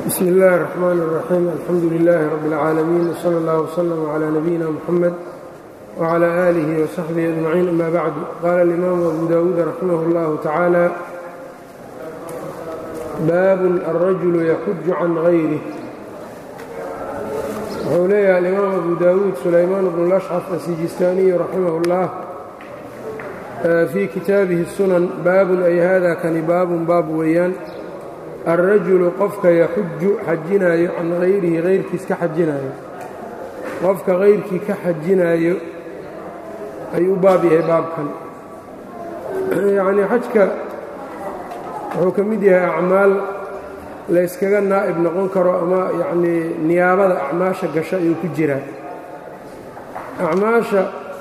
bsmi اllahi الرحmn الرaxيim alxamdu لilaahi rab اlcaalamiin wslى اllah wslm عlى nabiyina mxamed wعlى آlihi وsaxbihi أجmaciin ama bacdu qaala اlimaamu abu dawuud raximah اllahu tacaala baabun alrajulu yaxuju can غayrih wuxuu leeyahay alimaam abu dawuud sulaymaan bnu lashcaf asijistaaniyu raximah اllah fii kitaabihi sunan baabun ay hada kani baabun baab weeyaan alrajulu qofka yaxuju xajinaayo can hayrihi hayrkiis ka xajinaayo qofka hayrkii ka xajinaayo ayuu u baab yahay baabkan yacnii xajka wuxuu ka mid yahay acmaal layskaga naa'ib noqon karo ama yacnii niyaabada acmaasha gasho ayuu ku jiraa acmaasha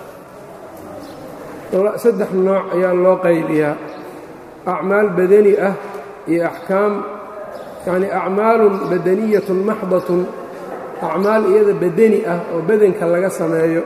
saddex nooc ayaa loo qaybiyaa acmaal badani ah iyo axkaam yacnii acmaalun badaniyatun maxdatun acmaal iyada badani ah oo badanka laga sameeyo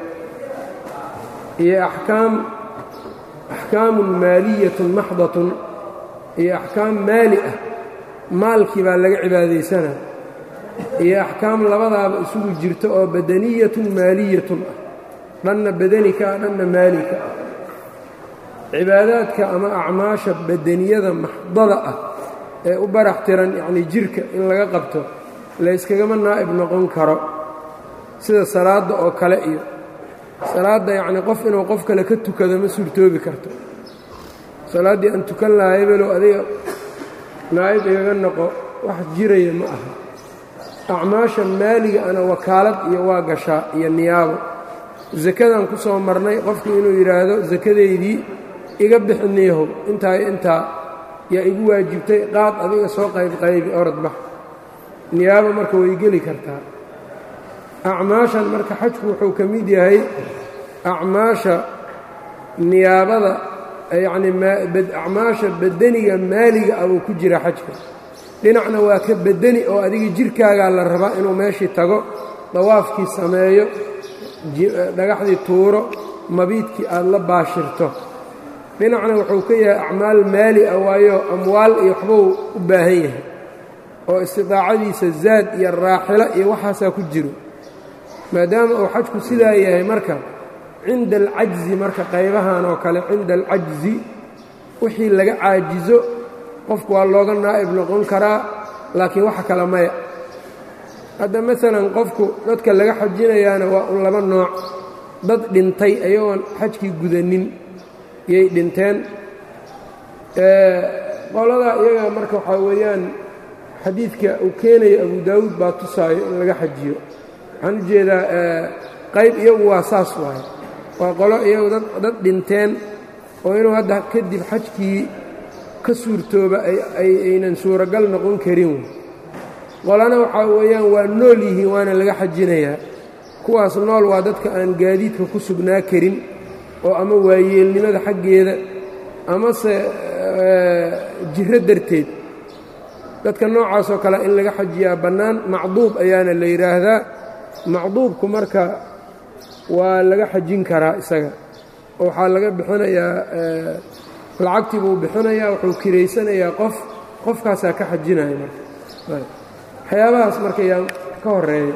iyo axkaam axkaamun maaliyatun maxdatun iyo axkaam maali ah maalkii baa laga cibaadaysana iyo axkaam labadaaba isugu jirto oo badaniyatun maaliyatun ah dhanna badani ka ah dhanna maali ka ah cibaadaadka ama acmaasha badaniyada maxdada ah ee u barax tiran yacnii jirka in laga qabto layskagama naa'ib noqon karo sida salaadda oo kale iyo salaadda yacnii qof inuu qof kale ka tukado ma suurtoobi karto salaaddii aan tukan lahaa hebelow adiga naa'ib igaga noqo wax jiraya ma aha acmaasha maaliga ana wakaalad iyo waa gashaa iyo niyaabo sakadaan ku soo marnay qofku inuu yidhaahdo sakadeydii iga bixiniyahow intaa intaa yaa igu waajibtay qaad adiga soo qaybqaybi orod bax niyaabo marka way geli kartaa acmaashan marka xajku wuxuu ka mid yahay acmaasha niyaabada yacnii acmaasha badaniga maaliga ah buu ku jira xajka dhinacna waa ka badani oo adiga jirkaagaa la rabaa inuu meeshii tago dawaafkii sameeyo dhagaxdii tuuro mabiidkii aad la baashirto dhinacna wuxuu ka yahay acmaal maali ah waayo amwaal iyo waxbuu u baahan yahay oo istidaacadiisa zaad iyo raaxilo iyo waxaasaa ku jiro maadaama uu xajku sidaa yahay marka cinda alcajzi marka qaybahan oo kale cinda alcajzi wixii laga caajizo qofku waa looga naa'ib noqon karaa laakiin waxa kale maya hadda maalan qofku dadka laga xajinayaana waa un laba nooc dad dhintay ayagoon xajkii gudanin yay dhinteen qoladaa iyaga marka waxaa weeyaan xadiidka uu keenayo abu daawuud baa tusaayo in laga xajiyo waxaan u jeedaa qayb iyagu waa saas waaye waa qolo iyagu dad dhinteen oo inuu hadda kadib xajkii ka suurtooba aynan suuragal noqon karin qolana waxaa weeyaan waa nool yihiin waana laga xajinayaa kuwaas nool waa dadka aan gaadiidka ku sugnaa karin oo ama waayeelnimada xaggeeda amase jiro darteed dadka noocaasoo kale in laga xajiyaa bannaan macduub ayaana la yidhaahdaa macduubku marka waa laga xajin karaa isaga oo waxaa laga bixinayaa lacagtii buu bixinayaa wuxuu kiraysanayaa qof qofkaasaa ka xajinaya marka waxyaabahaas marka yaa ka horeeya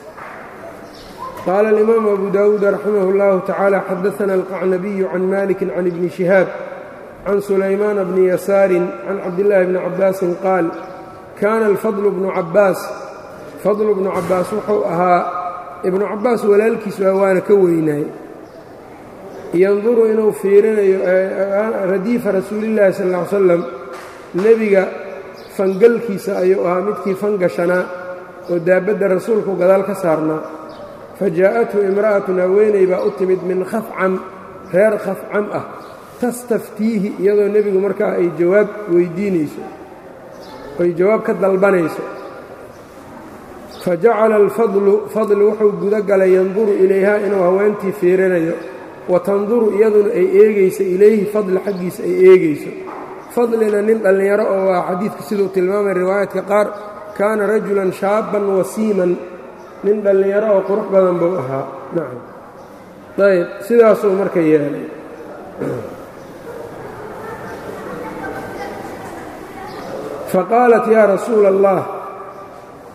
qaala alimaamu abu daawuud raximah اllahu tacaala xadaana alqacnabiyu can maliki can ibni shihaab can sulaymaana bni yasaarin can cabdillaahi bni cabbaasin qaal kaana alfadlu bnu cabbaas fadlu bnu cabbaas wuxuu ahaa ibnu cabbaas walaalkiis waa waana ka weynaay yanduru inuu fiirinayo radiifa rasuulillaahi sal ll ly slam nebiga fangalkiisa ayuu ahaa midkii fangashanaa oo daabadda rasuulku gadaal ka saarnaa fa jaa'athu imra'atun haweeney baa u timid min khafcam reer khafcam ah tastaftiihi iyadoo nebigu markaa ay jawaab weydiinayso ay jawaab ka dalbanayso fa jacala alfadlu fadli wuxuu guda galay yanduru ilayhaa inuu haweentii fiirinayo wa tanduru iyaduna ay eegayso ilayhi fadli xaggiisa ay eegayso fadlina nin dhallinyaro oo waa xadiidku siduu tilmaamay riwaayaadka qaar kaana rajulan shaabban wasiiman nin dhallinyaro oo qurux badan buu ahaa nacam ayb sidaasuu marka yeelay faqaalat yaa rasuula allah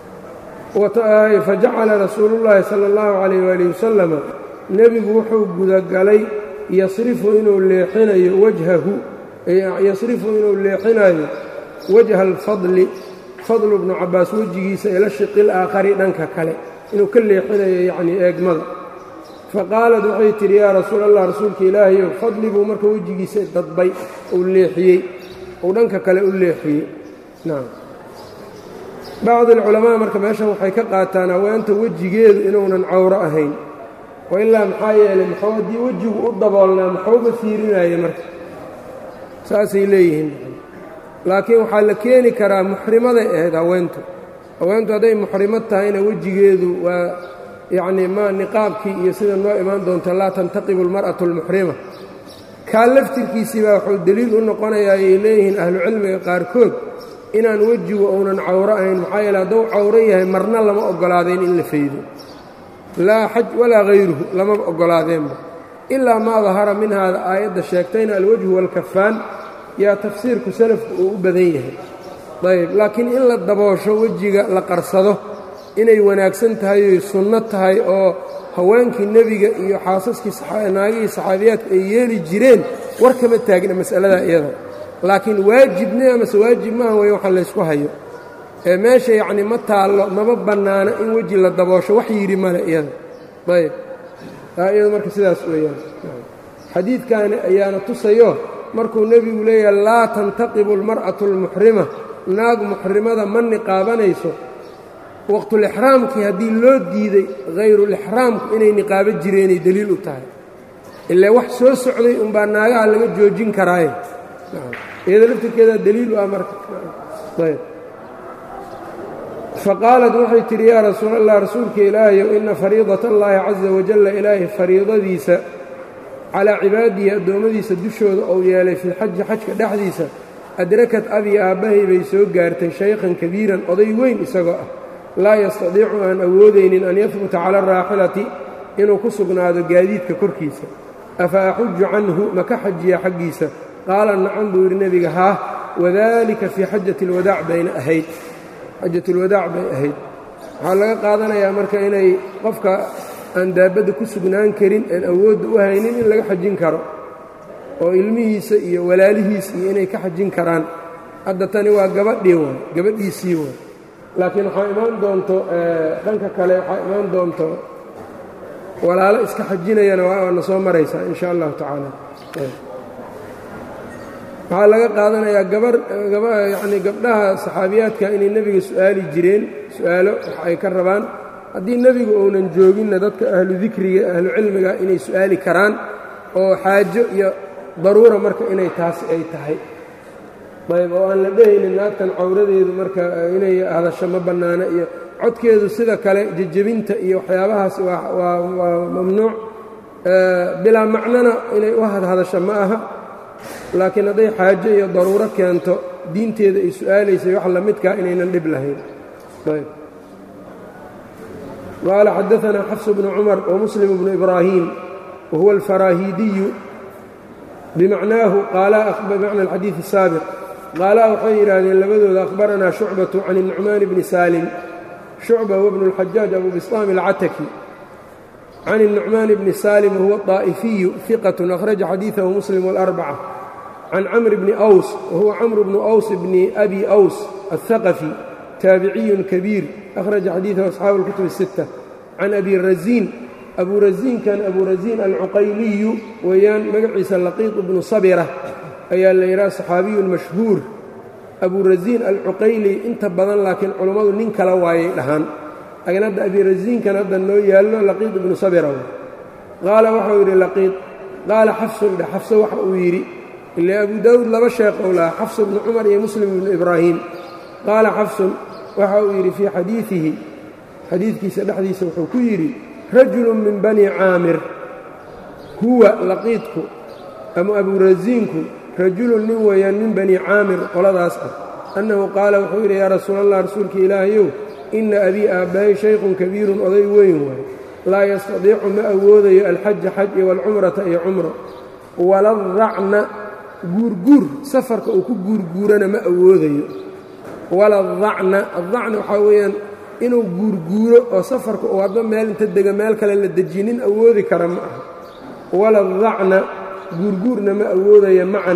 fajacala rasuulu llaahi sala allahu calayh waali wasalama nebigu wuxuu gudagalay yasrifu inuu leexinayo wajhahu yasrifu inuu leexinayo wajha alfadli fadlu bnu cabbaas wejigiisa ila shiqil aakhari dhanka kale inuu ka leexinayo yacnii eegmada faqaalad waxay tidhi yaa rasuul allah rasuulka ilaahayow fadli buu marka wejigiisa dadbay uu leexiyey uu dhanka kale u leexiyey nacam bacdi alculamaa marka meeshan waxay ka qaataan haweenta wejigeedu inuunan cawro ahayn oo ilaa maxaa yeelay maxuu haddii wejigu u daboolnaa maxuuba fiirinaya marka saasay leeyihiin laakiin waxaa la keeni karaa muxrimaday ahayd haweentu haweentu hadday muxrimad tahayna wejigeedu waa yacnii ma niqaabkii iyo sida noo imaan doonta laa tantaqibu almar'atu almuxrima kaa laftirkiisii baa wuxuu deliil u noqonayaa ayay leeyihiin ahlucilmiga qaarkood inaan wejigu uunan cawro ahayn maxaa yeele hadduu cawro yahay marna lama oggolaadeen in la faydo laa xaj walaa hayruhu lamaba oggolaadeenba ilaa maa dahara minhaada aayadda sheegtayna alwajhu waalkafaan yaa tafsiirku salafku uu u badan yahay ayb laakiin in la daboosho wejiga la qarsado inay wanaagsan tahay oy sunno tahay oo haweenkii nebiga iyo xaasaskii naagihii saxaabiyaadku ay yeeli jireen war kama taagna mas'aladaa iyada laakiin waajibne amase waajib maaha way waxa laysku hayo ee meesha yacni ma taallo mama bannaano in weji la daboosho wax yidhi male iyada ayb taa iyada marka sidaas weeyaan xadiidkaani ayaana tusayo markuu nebigu leeyahay laa tantaqibu almar'atu almuxrima naag muxrimada ma niqaabanayso waqtulixraamkii haddii loo diiday hayrulixraamku inay niqaabo jireenay deliil u tahay ilaa wax soo socday unbaa naagaha laga joojin karaaye iyada laftirkeedaa deliil u ah marka ayb faqaalat waxay tidhi yaa rasuul allah rasuulka ilaahayow ina fariidat allaahi caza wajalla ilaahay fariidadiisa calaa cibaadihi addoommadiisa dushooda ou yeelay filxaji xajka dhexdiisa adrakad abi aabbahay bay soo gaartay shaykhan kabiiran oday weyn isagoo ah laa yastadiicu aan awoodaynin an yahbuta cala araaxilati inuu ku sugnaado gaadiidka korkiisa afa axuju canhu maka xajiya xaggiisa qaala nacan buu yidhi nebiga haah wadalika fii xajati alwadaac bayna ahayd xajatulwadaac bay ahayd waxaa laga qaadanayaa marka inay qofka aan daabadda ku sugnaan karin aan awoodda u haynin in laga xajin karo oo ilmihiisa iyo walaalihiisa iyo inay ka xajin karaan hadda tani waa gabadhii waay gabadhiisii waay laakiin waxaa imaan doonto dhanka kale waxaa imaan doonto walaalo iska xajinayana waana soo maraysaa in sha allahu tacaala waxaa laga qaadanayaa gabar yacni gabdhaha saxaabiyaadka inay nebiga su'aali jireen su'aalo wax ay ka rabaan haddii nebigu uunan jooginna dadka ahlu dikriga ahlu cilmiga inay su'aali karaan oo xaajo iyo daruura marka inay taasi ay tahay ayb oo aan la dhehaynin naagtan cawradeedu marka inay hadasho ma bannaano iyo codkeedu sida kale jejebinta iyo waxyaabahaas waa mamnuuc bilaa macnona inay u hadhadasho ma aha laakiin hadday xaajo iyo daruuro keento diinteeda ay su'aalaysay wax lamidkaa inaynan dhib lahayn qaala xadaanaa xafsu bnu cumar wamuslim bnu ibraahim wahuwa alfaraahiidiyu bimacnaahu bimacna alxadiid الsaabiq qaalaa waxay yidhaahdeen labadooda akhbaranaa shucbatu can الnucmaan bni saalim shucba wbnu اlxajaaj abu bislaam alcataki can الnucmaan bni saalim wahuwa طaa'ifiyu hiqat akhraja xadiiثahu muslim wاlarbca can camr bni aws wahuwa camr bnu aws bni abi aws aلhaqafi taabiciyun kabiir akhraja xadiiثahu asxaabu اlkutub الsitta can abi raziin abu raziinkan abu raziin alcuqayliyu weeyaan magaciisa laqiiط bnu sabira ayaa la yidhaha saxaabiyun mashhuur abu raziin alcuqayli inta badan laakiin culummadu nin kala waayay dhahaan laakiin hadda abi raziinkan hadda noo yaallo laqiid ibnu sabira qaala waxau yidhi laqiid qaala xafsun dhe xafso waxa uu yidhi ile abu daawuud laba sheekh ou lahaa xafsu bnu cumar iyo muslim ibnu ibraahiim qaala xafsun waxa uu yidhi fii xadiidihi xadiidkiisa dhexdiisa wuxuu ku yidhi rajulu min bani caamir huwa laqiidku ama aburasiinku rajulun nin weeyaan min bani caamir qoladaas ah annahu qaala wuxuu yidhi yaa rasuul allah rasuulka ilaahayow inna abii aabbahay shaykhun kabiirun oday weyn waaye laa yastadiicu ma awoodayo alxaja xaj iyo walcumrata iyo cumro waladacna guurguur safarka uu ku guurguurana ma awoodayo waladacna addacna waxaa weeyaan inuu guurguuro oo safarka uu hadba meel inta dega meel kale la dejinin awoodi kara ma aha wala dacna guurguurna ma awoodaya macan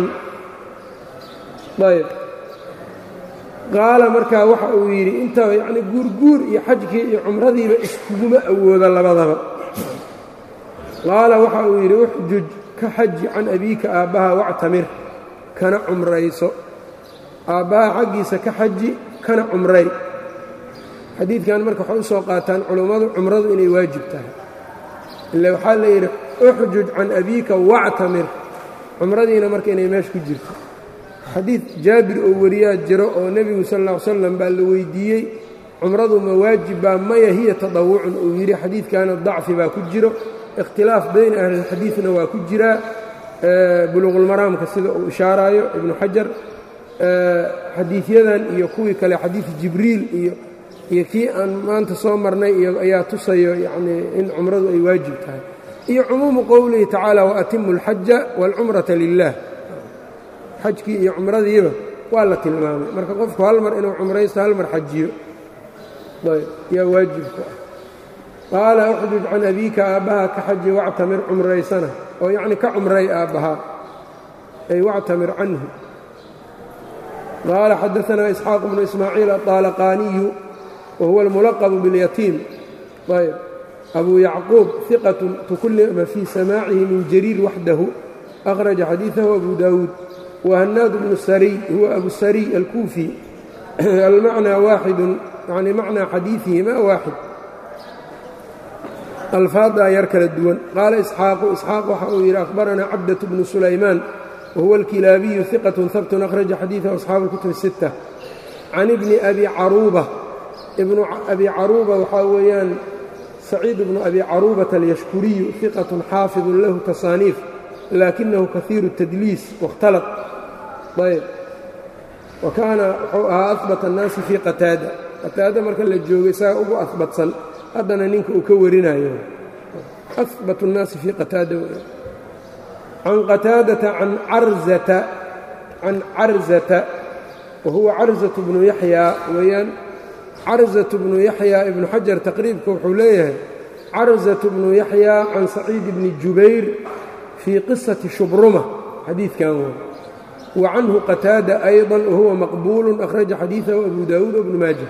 ayb qaala markaa waxa uu yidhi inta yacni guurguur iyo xajkii iyo cumradiiba iskuguma awoodo labadaba qaala waxa uu yidhi uxjuj ka xaji can abiika aabbaha wactamir kana cumrayso aabbaha xaggiisa ka xaji kana cumray xadiidkan marka waxay u soo qaataan culummadu cumradu inay waajib tahay ila waxaa la yidhi uxjuj can abiika wactamir cumradiina marka inay meesha ku jirto xadiid jaabir oo wariyaa jiro oo nebigu sal lla ly slam baa la weydiiyey cumradu ma waajib baa maya hiya tadawucun uu yidhi xadiidkaana dacfi baa ku jiro ikhtilaaf bayna ahlilxadiidna waa ku jiraa buluuqulmaraamka sida uu ishaaraayo ibnu xajar xadiidyadan iyo kuwii kale xadiid jibriil iyo iyo kii aan maanta soo marnay iyo ayaa tusayo yacnii in cumradu ay waajib tahay iyo cumuumu qowlihi tacaala waatimu alxaja waalcumrata lilah xajkii iyo cumradiiba waa la tilmaamay marka qofku hal mar inuu cumraysto hal mar xajiyo ayb yaa waajibku ah qaala uxjuj can abiika aabbaha ka xaji wactamir cumraysana oo yacni ka cumray aabbahaa ay wactamir canhu qaala xadaanaa isxaaq bnu ismaaciil aطaalaqaaniyu wa huwa almulaqbu biاlyatiim ayb abuu yacquub iqatu tukullima fii samaacihi min jariir waxdahu akhraja xadiidahu abu daawuud وhناad بن الsrي huwa أbu الsrي الكوفي الmعنى waaxid يعني معنى xadiiثihima waaxid alفaadaa yar kala duwan qaala إسxاaqu إسxاaq waxa uu yidhi أخbaranaa cabdة بن سulaymaan وhuwa الكilaabiyu ثiqة habt أkhرaجa xadiiثه أصxaabu الكتب الستة can بni أbi caruuba ibnu abi caruuba waxaa weeyaan saciid bnu abi caruubaة الyashkuriyu ثiqaة xaafiظ lahu tasaaniif lakinahu kahiiru التdliis واkhtalط ayb wa kaana wuxuu ahaa ahbat annaasi fii qataada qataada marka la joogo isaga ugu ahbatsan haddana ninka uu ka warinayo ahbat الnaasi fii qataada can qataadata can carzata can carzata wa huwa carzaة bnu yaxyaa weeyaan carzaة bnu yaxyaa ibnu xajar taqriibka wuxuu leeyahay carzaة bnu yaxyaa can saciid bni jubayr fii qisati shubruma xadiidkan w wa canhu qataada ayضا wahuwa maqbuul akhraja xadiiثahu abu daawuud wbnu maaja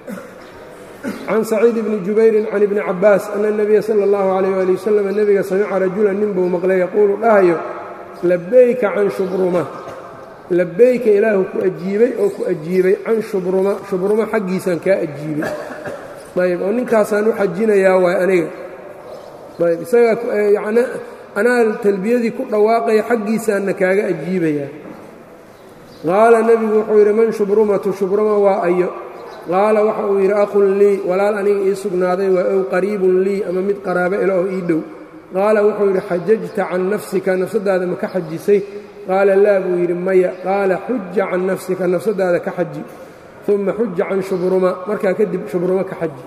can saciid bni jubayrin can ibni cabaas ana الnabiya salى اllahu عalيyه ali wasalam nebiga samica rajulan nin buu maqlay yaquulu dhahayo labayka can shubruma labayka ilaahu ku ajiibay oo ku ajiibay can shubruma shubruma xaggiisaan kaa ajiibay ayb oo ninkaasaan u xajinayaa waay aniga ayb isagaa anaa talbiyadii ku dhawaaqaya xaggiisaanna kaaga ajiibayaa qaala nebigu wuxuu yidhi man shubrumatu shubruma waa ayo qaala waxa uu yidhi aqun lii walaal aniga ii sugnaaday waa ow qariibun lii ama mid qaraabo ila oo ii dhow qaala wuxuu yidhi xajajta can nafsika nafsaddaada ma ka xajisay qaala laa buu yidhi maya qaala xuja can nafsika nafsaddaada ka xaji uma xuja can shubruma markaa kadib shubruma ka xaji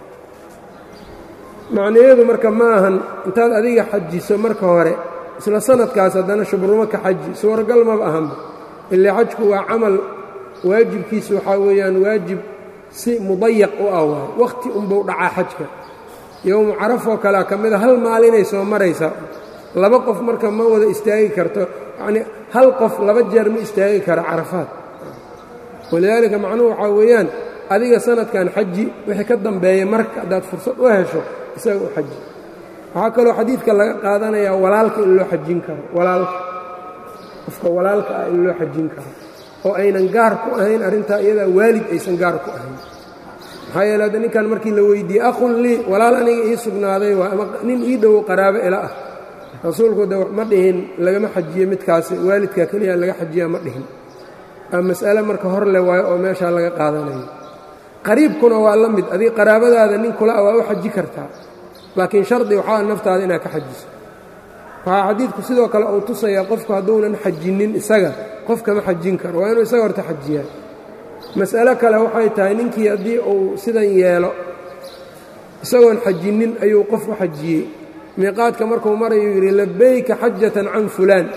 macnaheedu marka ma ahan intaad adiga xajiso marka hore isla sanadkaas haddana shubrumo ka xaji suuragal maba ahanba ilaa xajku waa camal waajibkiisa waxaa weeyaan waajib si mudayaq u ah waay wakhti unbuu dhacaa xajka yowmu carafoo kalea ka mida hal maalinay soo maraysaa laba qof marka ma wada istaagi karto yacnii hal qof laba jeer ma istaagi kara carafaad walidaalika macnuhu waxaa weeyaan adiga sanadkan xaji wixii ka dambeeya marka haddaad fursad u hesho isaga u xaji waxaa kaloo xadiidka laga qaadanayaa walaalka in loo xajin karo walaalka qofka walaalka ah in loo xajin karo oo aynan gaar ku ahayn arrintaa iyadaa waalid aysan gaar ku ahayn maxaa yeele hadda ninkan markii la weydiiyey aqun lii walaal aniga ii sugnaaday waa ama nin ii dhowo qaraabo ila ah rasuulku de ma dhihin lagama xajiyo midkaasi waalidkaa keliya laga xajiyaa ma dhihin aa mas'ale marka hor le waayo oo meeshaa laga qaadanayo qariibkuna waa la mid adiga qaraabadaada nin kula waa u xaji kartaa laakiin shardi waxaa naftaada inaad ka xajiso waxaa xadiidku sidoo kale uu tusayaa qofku hadduunan xajinin isaga qof kama xajin karo waa inuu isaga horta xajiyaa mas'alo kale waxay tahay ninkii haddii uu sidan yeelo isagoon xajinin ayuu qof u xajiyey miiqaadka markuu marayuu yidhi labayka xajatan can fulaan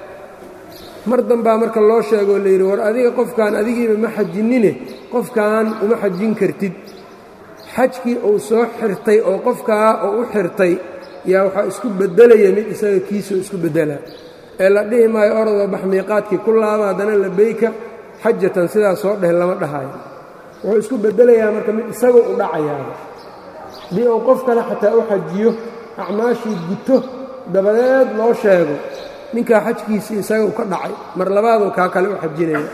mar dambaa marka loo sheegoo layidhi war adiga qofkan adigiiba ma xajinine qofkan uma xajin kartid xajkii uu soo xirtay oo qofkaa oo u xirtay yaa waxaa isku beddelaya mid isaga kiisoo isku beddelaa ee la dhihi maayo orodoo bax miiqaadkii ku laaba haddana labeyka xajatan sidaa soo dheh lama dhahayo wuxuu isku beddelayaa marka mid isaga u dhacayaaba haddii uu qof kale xataa u xajiyo acmaashii guto dabadeed loo sheego ninkaa xajkiisii isaga u ka dhacay mar labaaduu kaa kale u xajinaya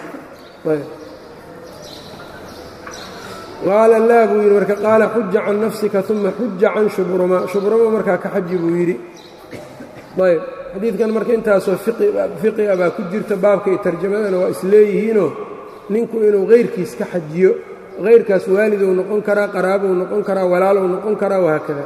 qaala laa buu yidhi marka qaala xuja can nafsika uma xuja can shubruma shubruma markaa ka xaji buu yidhi ayb xadiidkan marka intaasoo fiqi a baa ku jirta baabka iyo tarjamadana waa isleeyihiinoo ninku inuu hayrkiis ka xajiyo hayrkaas waaliduu noqon karaa qaraabuu noqon karaa walaaluu noqon karaa wahaakada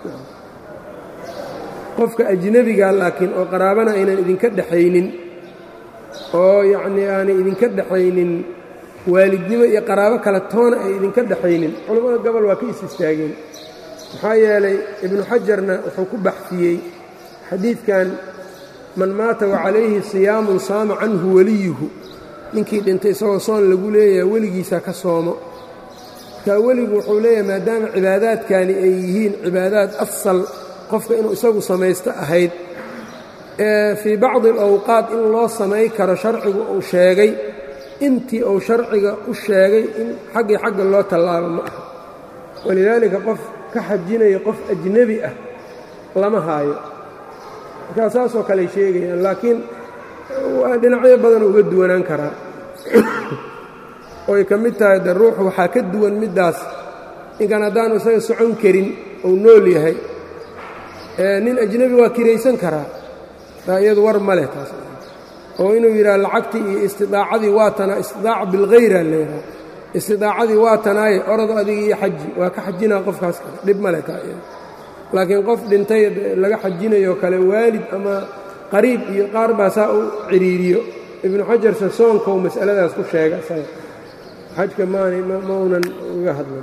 qofka ajnebiga laakiin oo qaraabana aynan idinka dhexaynin oo yacnii aanay idinka dhexaynin waalidnimo iyo qaraabo kale toona ay idinka dhexaynin culammada gobol waa ka is istaageen maxaa yeelay ibnu xajarna wuxuu ku baxfiyey xadiidkan man maata wa calayhi siyaamun saama canhu weliyuhu ninkii dhintay isagoo soon lagu leeyahay weligiisaa ka soomo markaa weligu wuxuu leeyahay maadaama cibaadaadkani ay yihiin cibaadaad asal qofka inuu isagu samaysto ahayd ee fii bacdi alawqaat in loo samay karo sharcigu uu sheegay intii uu sharciga u sheegay in xaggii xagga loo tallaabo ma aha walidaalika qof ka xajinaya qof ajnebi ah lama haayo markaa saasoo kale sheegayaan laakiin waa dhinacyo badan uga duwanaan karaa oy ka mid tahay de ruuxu waxaa ka duwan middaas ninkan haddaanu isaga socon karin uu nool yahay nin ajnebi waa kiraysan karaa taa iyadu war ma leh taas oo inuu yidhaha lacagtii iyo istidaacadii waa tanaa istidaaca bilkhayra leedaha istidaacadii waa tanaaye orado adiga iyo xaji waa ka xajinaa qofkaas kale dhib ma leh taa iyada laakiin qof dhintay laga xajinayoo kale waalid ama qariib iyo qaar baa saa u cidhiiriyo ibnu xajarse soonkou mas'aladaas ku sheega isaga xajka maanay maunan uga hadlan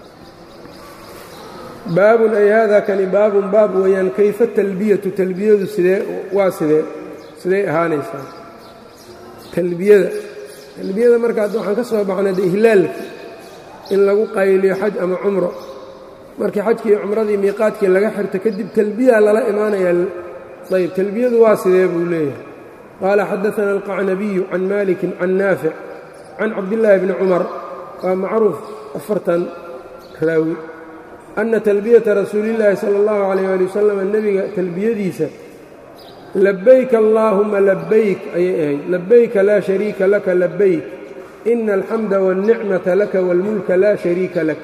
baabun ay haadaa kani baabun baab weeyaan kayfa talbiyatu talbiyadu sidee waa sidee siday ahaanaysaa talbiyada talbiyada marka hadda waxaan ka soo baxnay de ihlaalka in lagu qayliyo xaj ama cumro markii xajkii iyo cumradii miiqaadkii laga xirto kadib talbiya lala imaanayaa ayb talbiyadu waa sidee buu leeyahay qaala xadaana alqacnabiyu can malikin can naafic can cabdillaahi bni cumar waa macruuf afartan raawi anna talbiyata rasuulillaahi sala allahu calayh ali wasalam nebiga talbiyadiisa labayk allaahuma labayk ayay ahayd labayka laa shariika laka labayk ina alxamda wاlnicmata laka wاlmulka laa shariika lak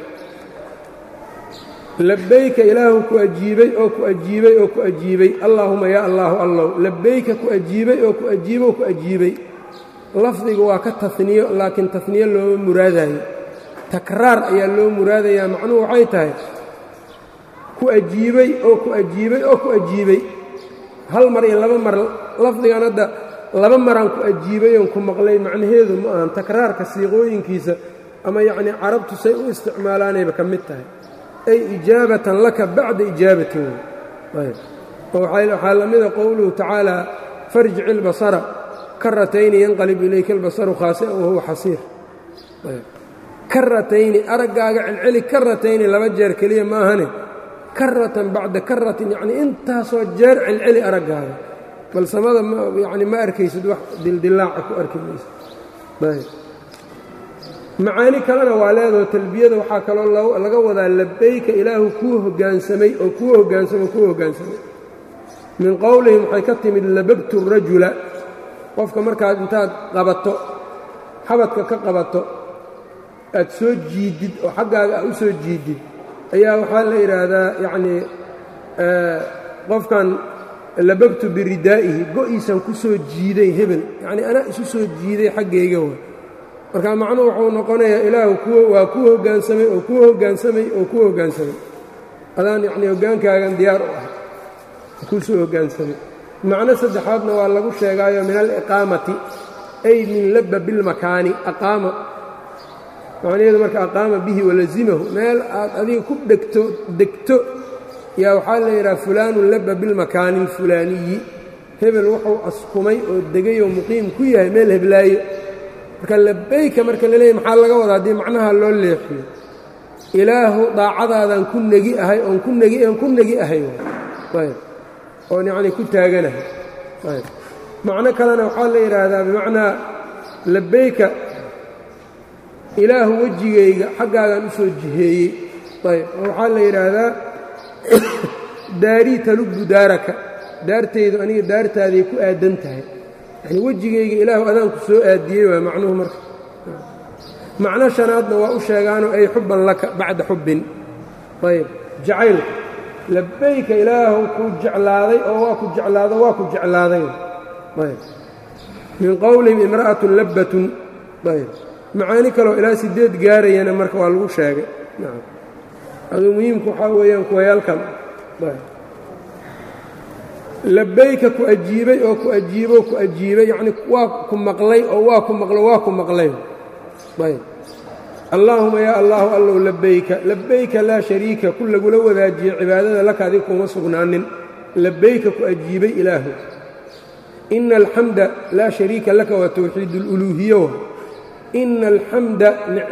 labayka ilaahu ku ajiibay oo ku ajiibay oo ku ajiibay allaahuma yaa allaahu allow labayka ku ajiibay oo ku ajiibo oo ku ajiibay lafdiga waa ka taniyo laakiin taniyo looma muraadayo takraar ayaa loo muraadayaa macnuhu waxay tahay ku ajiibay oo ku ajiibay oo ku ajiibay hal mar iyo laba mar lafdigan hadda laba maraan ku ajiibay oon ku maqlay macnaheedu ma ahan takraarka siiqooyinkiisa ama yacnii carabtu say u isticmaalaanayba ka mid tahay ay ijaabatan laka bacda ijaabatin wey oo waxaa la mida qowluhu tacaala farjic ilbasara karatayni yanqalib ilayka albasaru khaasi'an wahuwa xasiir karatayni araggaaga celceli karatayni laba jeer keliya maahane karatan bacda karatin yacnii intaasoo jeer celceli araggaaga bal samada yani ma arkaysid wax dildilaaca ku arki maysid macaani kalena waa leedaho talbiyada waxaa kaloo laga wadaa labayka ilaahu kuu hoggaansamay oo kuu hoggaansamay oo kuu hoggaansamay min qowlihim waxay ka timid labagtu rajula qofka markaad intaad qabato xabadka ka qabato aad soo jiidid oo xaggaaga aad u soo jiidid ayaa waxaa la yidhaahdaa yacnii qofkan labagtu biridaa'ihi go'iisan ku soo jiiday hebel yacnii anaa isu soo jiiday xaggayga wa marka macnuhu wuxuu noqonayaa ilaahu kuwa waa kuu hoggaansamay oo kuu hoggaansamay oo kuu hoggaansamay adaan yacnii hoggaankaagan diyaar u ah kuu soo hoggaansamay macno saddexaadna waa lagu sheegaayo min aliqaamati ay min labba bilmakaani aqaama macnaheedu marka aqaama bihi walazimahu meel aad adiga ku dhegto degto yaa waxaa la yidhaha fulaanun labba bilmakaani alfulaaniyi hebel wuxuu askumay oo degay oo muqiim ku yahay meel heblaayo marka labayka marka la leeyahy maxaa laga wadaa haddii macnaha loo leexiyo ilaahu daacadaadaan ku negi ahay oon ku negi oon ku negi ahay ayb oon yacnii ku taaganahay ayb macno kalena waxaa la yidhaahdaa bimacnaa labbayka ilaahu wejigayga xaggaagaan u soo jiheeyey ayb oo waxaa la yidhaahdaa daarii talubbu daaraka daartaydu aniga daartaaday ku aadan tahay yacnii wejigayga ilaahu adaanku soo aadiyey waa macnuhu marka macno shanaadna waa u sheegaanoo ay xubban laka bacda xubbin ayb jacaylka labbayka ilaahu ku jeclaaday oo waa ku jeclaado waa ku jeclaaday ayb min qowlihim imra'atun labbatun ayb macaani kaloo ilaa sideed gaarayana marka waa lagu sheegay nacam aduu muhiimku waxaa weeyaan kuwayaalkan labbayka ku ajiibay oo ku ajiibo ku ajiibay yacnii waa ku maqlay oo waa ku maqlo waa ku maqlay ayb allaahuma yaa allaahu allow labbayka labbayka laa shariika ku lagula wadaajiye cibaadada laka adig kuma sugnaanin labbayka ku ajiibay ilaahu ina alxamda laa shariika laka waa towxiid اluluuhiyo ina alxamda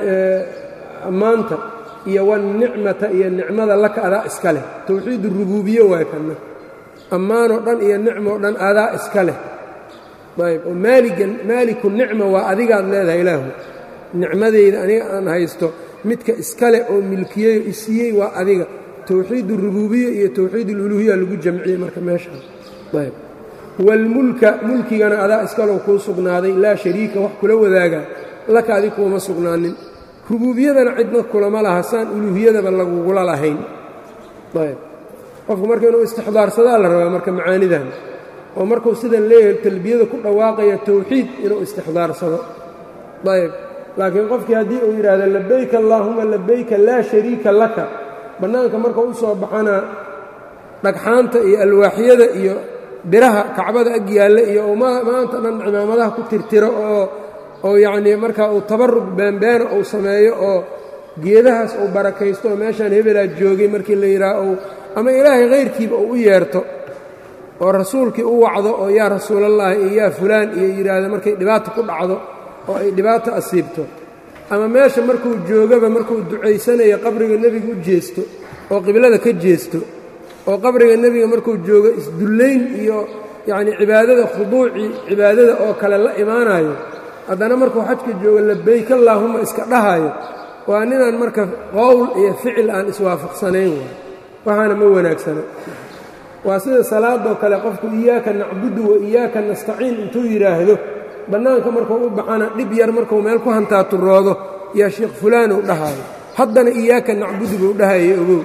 ammaanta iyo wanicmata iyo nicmada laka adaa iska leh towxiid urubuubiye waay kana ammaanoo dhan iyo nicmoo dhan adaa iska leh ayb oo maaligan maaliku nicma waa adigaad leedahay ilaahu nicmadeyda aniga aan haysto midka iska leh oo milkiyeyo isiiyey waa adiga towxiid urubuubiya iyo towxiid ululuhiya lagu jamciyey marka meeshaan ayb waalmulka mulkigana adaa iskalow kuu sugnaaday laa shariika wax kula wadaaga laka adig kuuma sugnaanin rubuubiyadana cidna kulama laha saan uluuhiyadaba lagugula lahayn ayb qofku marka inuu istixdaarsadaa la rabaa marka macaanidan oo markuu sidan leeyahay talbiyada ku dhawaaqaya towxiid inuu istixdaarsado ayb laakiin qofkii haddii uu yidhaahdo labayka allaahuma labayka laa shariika laka bannaanka markuu u soo baxana dhagxaanta iyo alwaaxyada iyo biraha kacbada ag yaalla iyo uu maanta dhan cimaamadaha ku tirtiro oo oo yacnii markaa uu tabarug baanbaana uu sameeyo oo geedahaas uu barakaysto oo meeshaan hebelaa joogay markii la yidhaaha uu ama ilaahay khayrkiiba uu u yeerto oo rasuulkii u wacdo oo yaa rasuulallaahi iyo yaa fulaan iyo yidhaahdo markay dhibaata ku dhacdo oo ay dhibaato asiibto ama meesha markuu joogaba markuu ducaysanayo qabriga nebiga u jeesto oo qiblada ka jeesto oo qabriga nebiga markuu joogo isdullayn iyo yacnii cibaadada khuduucii cibaadada oo kale la imaanayo haddana markuu xajka joogo labayk allaahuma iska dhahayo waa ninaan marka qowl iyo ficil aan iswaafaqsanayn waay waxaana ma wanaagsana waa sida salaadoo kale qofku iyaaka nacbudu wa iyaaka nastaciin intuu yidhaahdo bannaanka markuu u baxana dhib yar markuu meel ku hantaaturoodo yaa sheekh fulaanuu dhahaayo haddana iyaaka nacbudu buu dhahaya ogow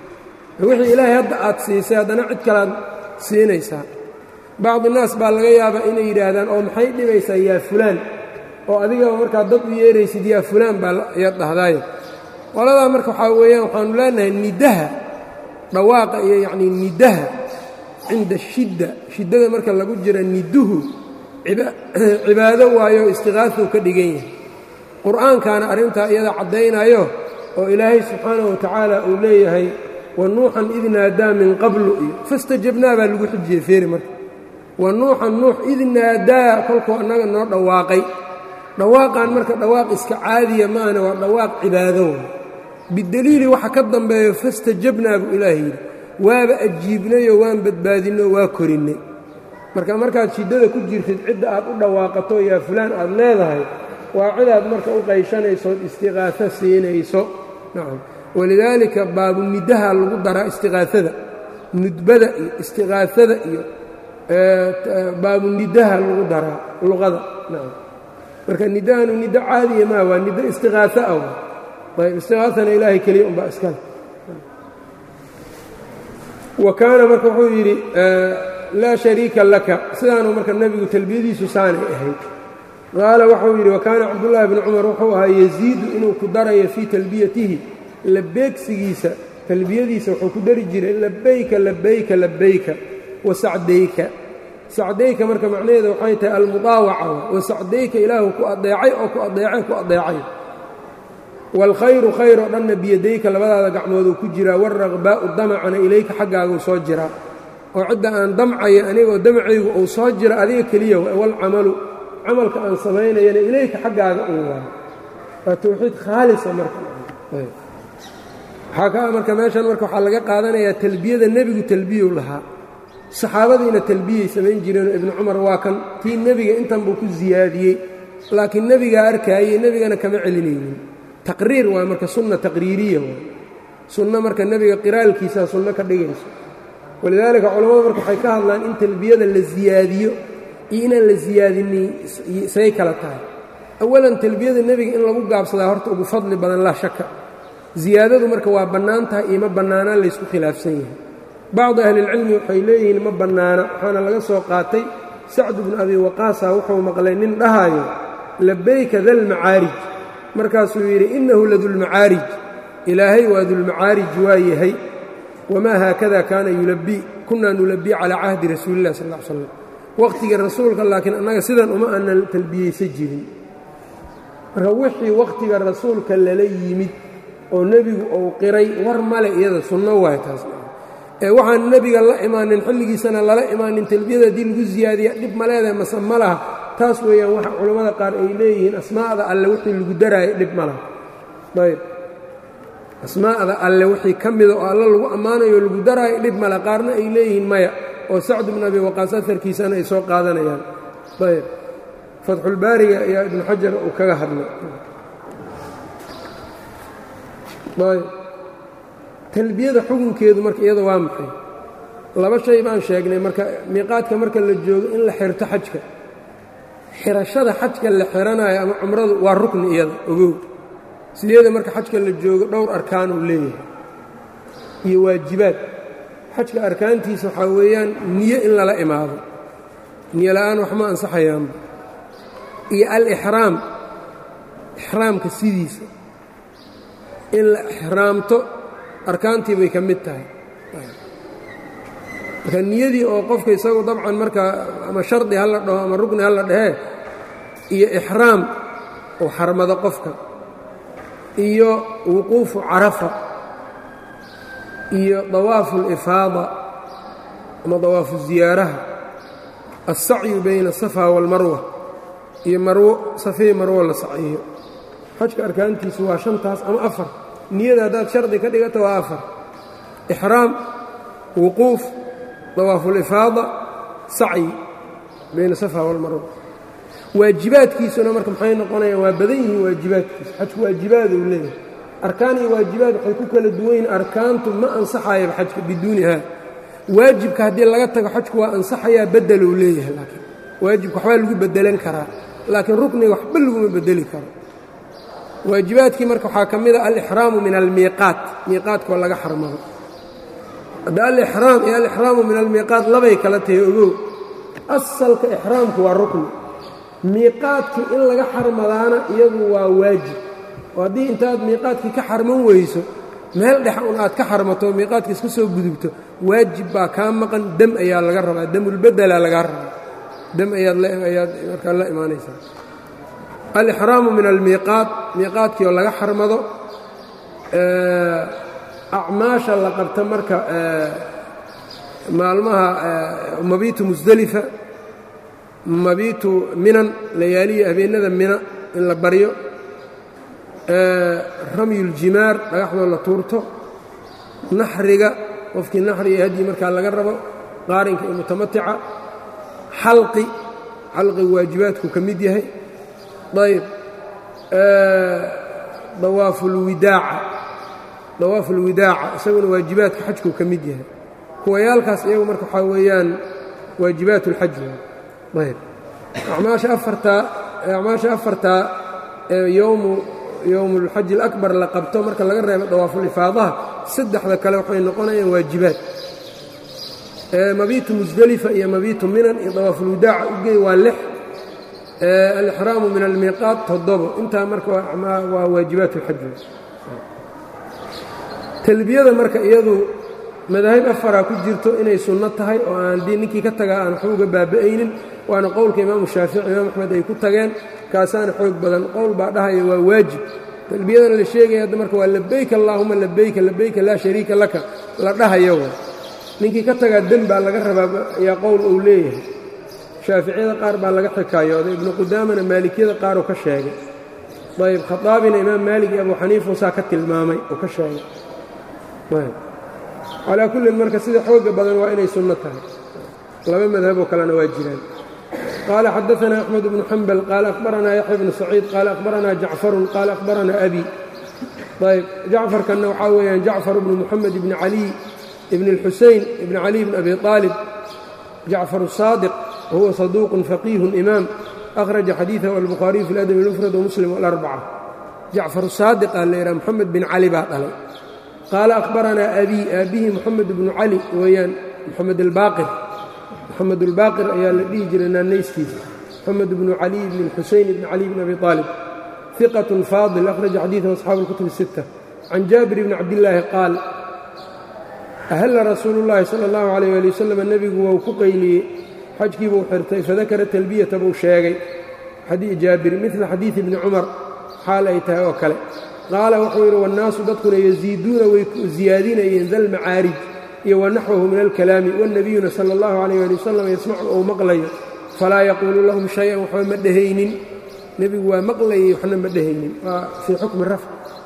wixii ilaahay hadda aad siisay haddana cid kalaad siinaysaa bacdi naas baa laga yaabaa inay yidhaahdaan oo maxay dhibaysaa yaa fulaan oo adigaba markaa dad u yeeraysid yaa fulaan baa ayaad dhahdaayo qoladaa marka waxaa weeyaan waxaanu leenahay nidaha dhawaaqa iyo yacnii nidaha cinda shidda shiddada marka lagu jira niduhu cibaado waayo istiqaasuu ka dhigan yahay qur'aankaana arrintaa iyada caddaynayo oo ilaahay subxaanahu wa tacaala uu leeyahay wa nuuxan id naadaa min qablu iyo fastajabnaa baa lagu xujiyey feeri marka wa nuuxan nuux id naadaa kolkuu annaga noo dhawaaqay dhawaaqan marka dhawaaq iska caadiya maahane waa dhawaaq cibaado way bideliili waxa ka dambeeyo fastajabnaa buu ilaah yidhi waaba ajiibnayoo waan badbaadinoo waa korinnay marka markaad shiddada ku jirtid cidda aad u dhawaaqato yaa fulaan aad leedahay waa cidaad marka u qayshanaysood istiqaaso siinayso nacam walidaalika baabunidaha lagu daraa istiqaasada nudbada iyo istiqaasada iyo baabunidaha lagu daraa luqada nacam marka nidahanu nido caadiya maa waa nido istiqaaso ah ayb istiqaasana ilaahay keliya unbaa iskale wa kaana marka wuxuu yidhi laa shariika laka sidaanuu marka nebigu talbiyadiisu saanay ahayd qaala waxau yidhi wa kaana cabdullaahi bni cumar wuxuu ahaa yasiidu inuu ku darayo fii talbiyatihi labeegsigiisa talbiyadiisa wuxuu ku dari jiray labayka labayka labayka wa sacdayka sacdayka marka macnaheeda waxay tahay almudaawaca wa sacdayka ilaahu ku adeecay oo ku adeecay ku adeecay waalkhayru khayr oo dhanna biyadayka labadaada gacmooduu ku jiraa waalraqbaa'u damacana ilayka xaggaaguu soo jiraa oo cidda aan damcaya anigoo damcaygu uu soo jira adiga keliya waalcamalu camalka aan samaynayana ilayka xaggaaga uu waayo waa towxiid khaalisa marka waxaa ka marka meeshan marka waxaa laga qaadanayaa talbiyada nebigu talbiyow lahaa saxaabadiina talbiyay samayn jireenoo ibnu cumar waa kan tii nebiga intan buu ku siyaadiyey laakiin nebigaa arkaayey nebigana kama celinaynin taqriir waa marka sunna taqriiriya waa sunno marka nebiga qiraalkiisaa sunno ka dhigayso walidaalika culammadu marka waxay ka hadlaan in talbiyada la siyaadiyo iyo inaan la siyaadinin say kala tahay awalan talbiyada nebiga in lagu gaabsadaa horta ugu fadli badan laa shaka ziyaadadu marka waa bannaan tahay iyo ma bannaanaan laysku khilaafsan yahay bacdu ahlilcilmi waxay leeyihiin ma bannaana waxaana laga soo qaatay sacdu bnu abi waqaasa wuxuu maqlay nin dhahaayo labayka dalmacaarij markaasuu yidhi innahu ladulmacaarij ilaahay waa dulmacaarij waa yahay wamaa haakada kaana yulabii kunaa nulabii calaa cahdi rasuulilah sal l slam wakhtigii rasuulka laakiin annaga sidan uma aanan talbiyeysa jirin marka wixii wakhtiga rasuulka lala yimid oo nebigu uu qiray war male iyada sunno waay taas ee waxaan nebiga la imaanin xilligiisana lala imaanin talbiyada haddii lagu siyaadiya dhib ma leedahay mase ma laha taas weeyaan waxa culammada qaar ay leeyihiin asmaa'da alle wixii lagu daraayo dhib ma laha ayb asmaa'da alle wixii ka mida oo alle lagu ammaanayo o lagu daraayo dhib male qaarna ay leeyihiin maya oo sacdu bn abi waqaas aarkiisana ay soo qaadanayaan ayb fatxulbaariga ayaa ibnu xajar uu kaga hadlay ayb talbiyada xukunkeedu marka iyada waa maxay laba shay baan sheegnay marka miiqaadka marka la joogo in la xirto xajka xirashada xajka la xiranayo ama cumradu waa rukni iyada ogow sideeda marka xajka la joogo dhowr arkaan uu leeyahay iyo waajibaad xajka arkaantiisa waxaa weeyaan niyo in lala imaado niyo la'aan waxma ansaxayaanba iyo alixraam ixraamka sidiisa in la ixraamto arkaantii bay ka mid tahay marka niyadii oo qofka isagu dabcan markaa ama shardi ha la dhaho ama rugni ha la dhahee iyo ixraam uu xarmado qofka iyo wuquufu carafa iyo dawaafu اlifaada ama dawaafu ziyaaraha alsacyu bayna asafa wاlmarwa iyo marwo safii marwo la sacyiyo xajka arkaantiisu waa shantaas ama afar niyada haddaad shardi ka dhigata waa afar ixraam wuquuf dawaafulifaada sacyi bayna safa walmarwa waajibaadkiisuna marka maxay noqonayaan waa badan yihiin waajibaadkiisu xajku waajibaad uu leeyahay arkaan iyo waajibaad waxay ku kala duwan yihiin arkaantu ma ansaxayaba xajka biduuniha waajibka haddii laga tago xajku waa ansaxayaa bedeluu leeyahay laakiin waajibka waxbaa lagu bedelan karaa laakiin rukniga waxba laguma bedeli karo waajibaadkii marka waxaa ka mid a alixraamu min almiiqaat miiqaadkoo laga xarmado hadda alixraam iyo alixraamu min almiiqaat labay kala tahay ogow asalka ixraamku waa rukni miiqaadkii in laga xarmadaana iyadu waa waajib oo haddii intaad miiqaadkii ka xarman weyso meel dhex un aad ka xarmato miiqaadkii iska soo gudubto waajib baa kaa maqan dem ayaa laga rabaa demulbedelaa lagaa rabaa dem ayaadayaad markaa la imaanaysaa alixraamu min almiiqaat miiqaadkii oo laga xarmado acmaasha la qabta marka maalmaha mabiitu musdelifa mabiitu minan layaaliya habeenada mina in la baryo ramyuljimaar dhagaxdoo la tuurto naxriga qofkii naxri iyo hadyi markaa laga rabo qaarinka iyo mutamatica xalqi xalqigu waajibaadku ka mid yahay ayb dawaafulwidaaca dawaafulwidaaca isaguna waajibaadka xajkuu ka mid yahay kuwayaalkaas iyagu marka waxaa weeyaan waajibaat اlxaj ayb acmaasha afartaa acmaasha afartaa ee yowmu yowmu اlxaji اlakbar la qabto marka laga reebo dawaafulifaadaha saddexda kale waxay noqonayaan waajibaad mabiitu musdelifa iyo mabiitu minan iyo dawaafulwidaaca ugey waa lix alixraamu min almiiqaat toddobo intaa marka waa waajibaat اlxaj talbiyada marka iyadu madaahib afaraa ku jirto inay sunno tahay oo aan dii ninkii ka tagaa aan waxba uga baaba'aynin waana qowlka imaamu shaafici imaam axmed ay ku tageen kaasaana xoog badan qowl baa dhahaya waa waajib talbiyadan la sheegaya hadda marka waa labayka allaahuma labayka labayka laa shariika laka la dhahayo wa ninkii ka tagaa den baa laga rabaa ayaa qowl uu leeyahay shaaficiyada qaar baa laga xikaayooday ibnu qudaamana maalikiyada qaaruu ka sheegay ayb khadaabina imaam maalik iyo abu xaniifa saa ka tilmaamay oo ka sheegay calaa kullin marka sida xooga badan waa inay sunno tahay laba madhaboo kalena waa jiraan qaala xadaanaa axmed bnu xambal qaala akhbaranaa yaxya bnu saciid qaala akhbaranaa jacfarun qaala akhbaranaa abi ayb jacfarkanna waxaa weeyaan jacfar bnu muxamed ibni caliy ibn اlxuseyn ibn caliy bn abi aalib jacfar saadiq wahuwa saduuqun faqiihun imaam akhraja xadiidahu albukhaariyu fi ladab اlmufrad wamuslim alarbaca jacfar saadiq aa layidhaha moxamed bin cali baa dhalay qaala akhbaranaa abii aabbihi moxamed bnu cali weeyaan moxamed albaaqir moxamed albaaqir ayaa la dhihi jiray naanayskiisa moxamed bnu caliy bn xuseyn bn caliy bn abi aalib iqat faadil akhraja xadiidahu asxaabu اlkutub الsitta can jaabir bni cabdillaahi qaal ahalla rasuulu llaahi sala allahu calayh ali wasalam nebigu wou ku qayliyey xajkii buu xirtay fadakara talbiyata buu sheegay jaabir midla xadiidi bni cumar xaal ay tahay oo kale qaala wuxuu yidhi wannaasu dadkuna yasiiduuna way ziyaadinayeen dalmacaarij iyo wanaxwahu min alkalaami wannebiyuna sala allahu calayh ali wasalam yasmacu ou maqlayo falaa yaquulu lahum shay-an waxba ma dhehaynin nebigu waa maqlayay waxna ma dhehaynin waa fii xukmi rafc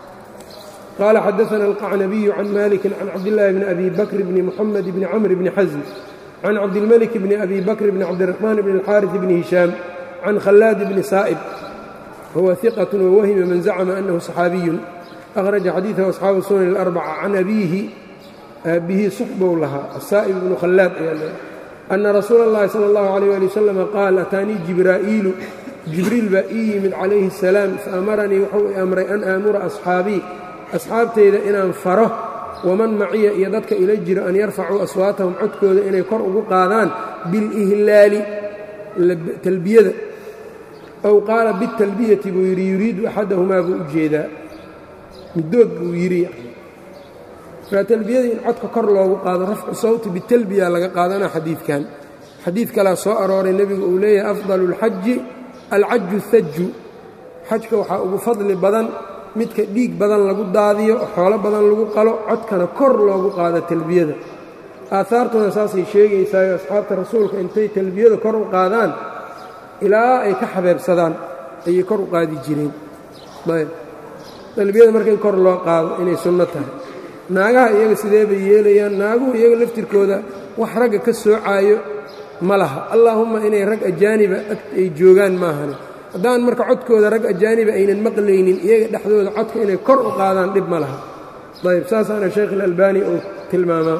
qال xdثna الqacnabiyu can maliki can cabdالlahi bni abi bakr bni mxamed bni cmr bni xasm can cabdilmلك bni abi bakr bni cabdiلرaحman bni الxاariث bni hishaam can khalaad bni saa'ib huwa ثiqaة wwahima man zacma anahu صaxaabiyu أkhraja xadiiثahu asxaabu sunan الأrbca can abiihi aabbihi suxbow lahaa asaa'ib bnu khalaad ayaa ana rasuula اllahi salى اllahu عalيه ali wsلم qaal ataanii jibraa'iilu jibriil baa ii yimid calayhi الsalaam faamaranii wuxuu i amray an aamura asxaabii asxaabtayda inaan faro waman maciya iyo dadka ila jiro an yarfacuu aswaatahum codkooda inay kor ugu qaadaan bilihlaali talbiyada ow qaala bitalbiyati buu yidhi yuriidu axadahumaa buu u jeedaa middood buu yidhi markaa talbiyada in codka kor loogu qaado rafcu sawti bitalbiya laga qaadana xadiidkan xadiid kalaa soo arooray nebigu uu leeyahay afdalu اlxaji alcaju haju xajka waxaa ugu fadli badan midka dhiig badan lagu daadiyo xoolo badan lagu qalo codkana kor loogu qaado talbiyada aahaartuna saasay sheegaysaayo asxaabta rasuulka intay talbiyada kor u qaadaan ilaa ay ka xabeebsadaan ayay kor u qaadi jireen ayb talbiyada marka in kor loo qaado inay sunno tahay naagaha iyaga sidee bay yeelayaan naaguhu iyaga laftirkooda wax ragga ka soocaayo ma laha allaahumma inay rag ajaaniba ay joogaan maahane haddaan marka codkooda rag ajaaniba aynan maqlaynin iyaga dhexdooda codka inay kor u qaadaan dhib ma laha ayb saasaana sheekh ilalbani uu tilmaamaa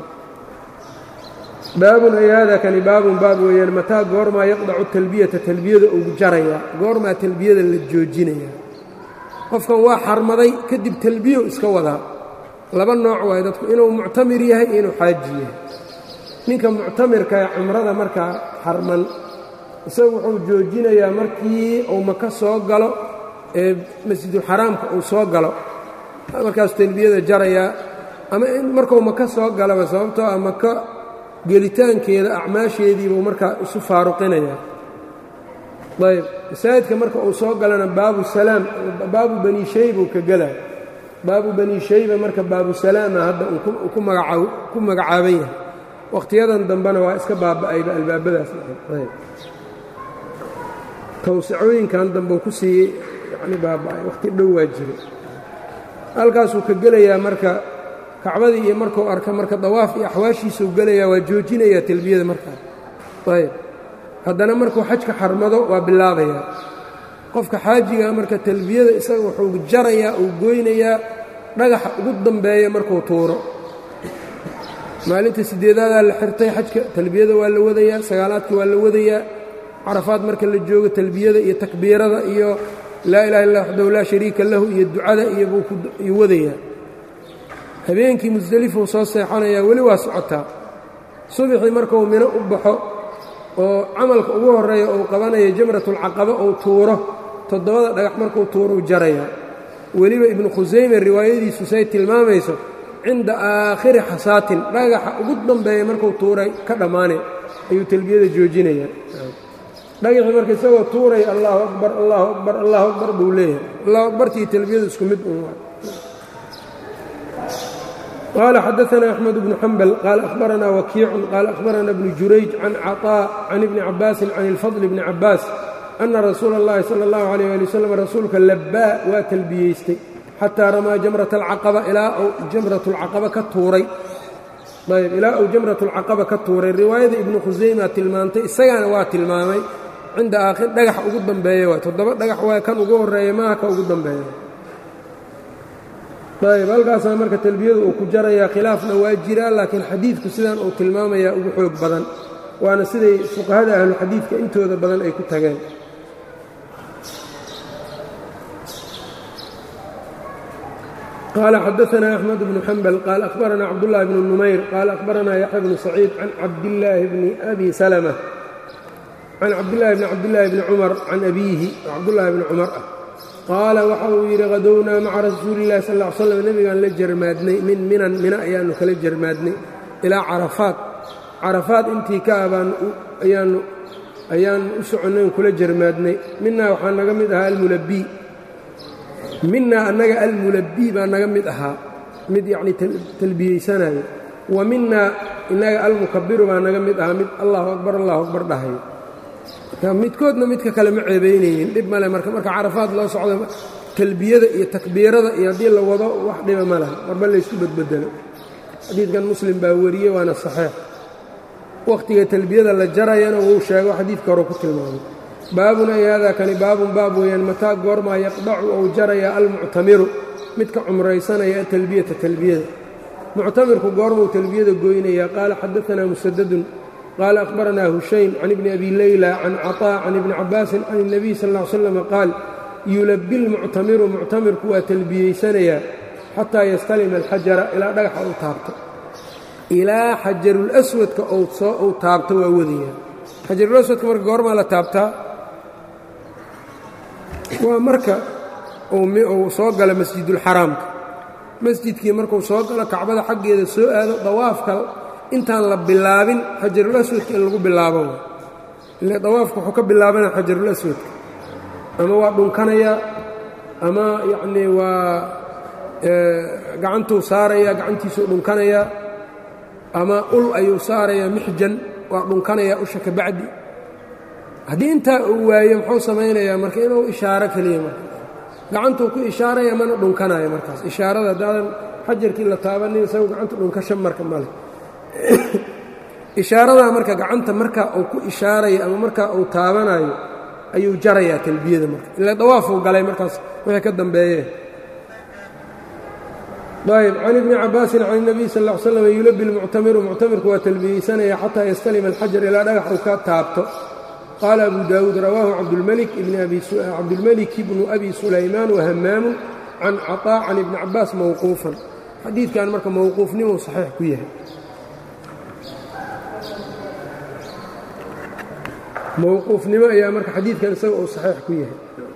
baabun ay haada kani baabun baab weeyaan mataa goormaa yaqdacu talbiyata talbiyada ugu jarayaa goormaa talbiyada la joojinayaa qofkan waa xarmaday kadib talbiyo iska wadaa laba nooc waayo dadku inuu muctamir yahay iyo inuu xaaji yahay ninka muctamirkae cumrada markaa xarman isagu wuxuu joojinayaa markii uu maka soo galo ee masjidulxaraamka uu soo galo markaasuu talbiyada jarayaa ama markuu maka soo galaba sababtoo ah maka gelitaankeeda acmaasheediibuu markaa isu faaruqinayaa ayb masaajidka marka uu soo galana baabu salaam baabu bani shaybuu ka gelaya baabu bani shayba marka baabu salaama hadda uu ku magacaaban yahay wakhtiyadan dambena waa iska baaba'ayba albaabadaas ayb tawsicooyinkan dambe ku siiyey yani baaba'ay wakhti dhow waa jiray halkaasuu ka gelayaa marka kacbadii iyo markuu arka marka dawaaf iyo axwaashiisuu gelayaa waa joojinayaa talbiyada markaas ayb haddana markuu xajka xarmado waa bilaabayaa qofka xaajigaa marka talbiyada isaga wuxuu jarayaa uu goynayaa dhagaxa ugu dambeeya markuu tuuro maalinta sideedaadaa la xirtay xajka talbiyada waa la wadayaa sagaalaadka waa la wadayaa carafaad marka la joogo talbiyada iyo takbiirada iyo laa ilaha illa waxdahu laa shariika lahu iyo ducada iyo wadayaa habeenkii musdelifuu soo seexanayaa weli waa socotaa subaxii markuu mino u baxo oo camalka ugu horreeya uu qabanayo jamratulcaqaba uu tuuro toddobada dhagax markuu tuuruu jarayaa weliba ibnu khusayme riwaayadiisu say tilmaamayso cinda aakhiri xasaatin dhagaxa ugu dambeeya markuu tuuray ka dhammaane ayuu talbiyada joojinayaa dhagaxii marka isagoo tuuraya allahu akbar allahu akbar allahu akbar buu leeyahay allahu akbartii talbiyadu isku mid un qال xdثna أحمد بن حنبل qال أخبرna وكيiع qال أخبرna بن جurayج عن cطاء عن بن cabاس عن الفضل بن cabاس أنa رasuul الlahi slى الlaه عليه لي وsلم rasuulka labaa waa talbiyeystay xataa ramaa jamrata alcaqaba ilaa uu jamratulcaqaba ka tuuray ayb ilaa uu jamratulcaqaba ka tuuray riwaayada ibnu khusayma tilmaantay isagana waa tilmaamay cinda aakhir dhagax ugu dambeeya waay toddoba dhagax waay kan ugu horreeya maaha ka ugu dambeeya ayb halkaasaa marka talbiyadu uu ku jarayaa khilaafna waa jiraa laakiin xadiidku sidan uu tilmaamayaa ugu xoog badan waana siday fuqahada ahluxadiidka intooda badan ay ku tageen qال xdثna أحمد بن حنبل qال أخبرna cبدالله بن نمyر qال أخبرna يحيى بن سعيid عن cabdاللahi بن أbي سلمة عن cabdاللahi بن cabdاللahi بن cمر عن أbيهi cabdاللahi بن cمر ah qaala waxa uu yidhi hadownaa maca rasuuli الlahi sal اه sلم nebigaan la jarmaadnay min minan mina ayaanu kala jarmaadnay ilaa caraفaat caraفaat intii ka abaan ayaan u soconnay on kula jarmaadnay minaa waxaa naga mid ahaa almulabي minaa annaga almulabbii baa naga mid ahaa mid yacnii talbiyeysanayo wa minaa innaga almukabiru baa naga mid ahaa mid allahu akbar allahu akbar dhahayo midkoodna midka kale ma ceebaynaynin dhib male marka marka carafaad loo socdo talbiyada iyo takbiirada iyo haddii la wado wax dhiba ma laha marba laysku badbedelo xadiidkan muslim baa wariyey waana saxiix wakhtiga talbiyada la jarayana wuu sheego xadiidka hore ku tilmaamay baabun ay haadaa kani baabun baab weeyaan mataa goormaa yaqdacu ou jarayaa almuctamiru midka cumraysanaya atalbiyata talbiyada muctamirku goormuu talbiyada goynayaa qaala xadaanaa musadadun qaala akhbaranaa hushaym can ibni abi leyla can caطaa can ibni cabaasin can اnebiy sal ا ly slam qaal yulabi lmuctamiru muctamirku waa talbiyeysanayaa xataa yastalima alxajara ilaa dhagaxa uu taabto ilaa xajarulaswadka uu taabto waa wadayaa xajarulaswadka marka goormaa la taabtaa waa marka uu soo galo masjidulxaraamka masjidkii markuu soo galo kacbada xaggeeda soo aado dawaafka intaan la bilaabin xajarulaswadka in lagu bilaabo ile dawaafka wuxuu ka bilaabanaya xajarulaswadka ama waa dhunkanayaa ama yacnii waa gacantuu saarayaa gacantiisuu dhunkanayaa ama ul ayuu saarayaa mixjan waa dhunkanayaa usha ka bacdi haddii intaa uu waayo muxuu samaynayaa marka inuu ishaaro keliya marka gacantuu ku ishaaraya mana dhunkanayo markaas ishaarada haddaadan xajarkii la taabanin isagu gacanta dhunkasha marka male ishaaradaa marka gacanta markaa uu ku ishaarayo ama markaa uu taabanayo ayuu jarayaa talbiyada marka ila dawaafuu galay markaas wixii ka dambeeyee ayb can ibni cabaasin can الnabiy sal ا l slam yulabi lmuctamiru muctamirku waa talbiyeysanaya xataa yastalima alxajar ilaa dhagax uu ka taabto qaala abu daawuud rawaahu cabdulmelik bnu abi sulaymaan wahamaamu can caطaa can ibni cabaas mowquufan xadiidkan marka mowquufnimuu saxiix ku yahay mowquufnimo ayaa marka xadiidkan isaga uu saxiix ku yahay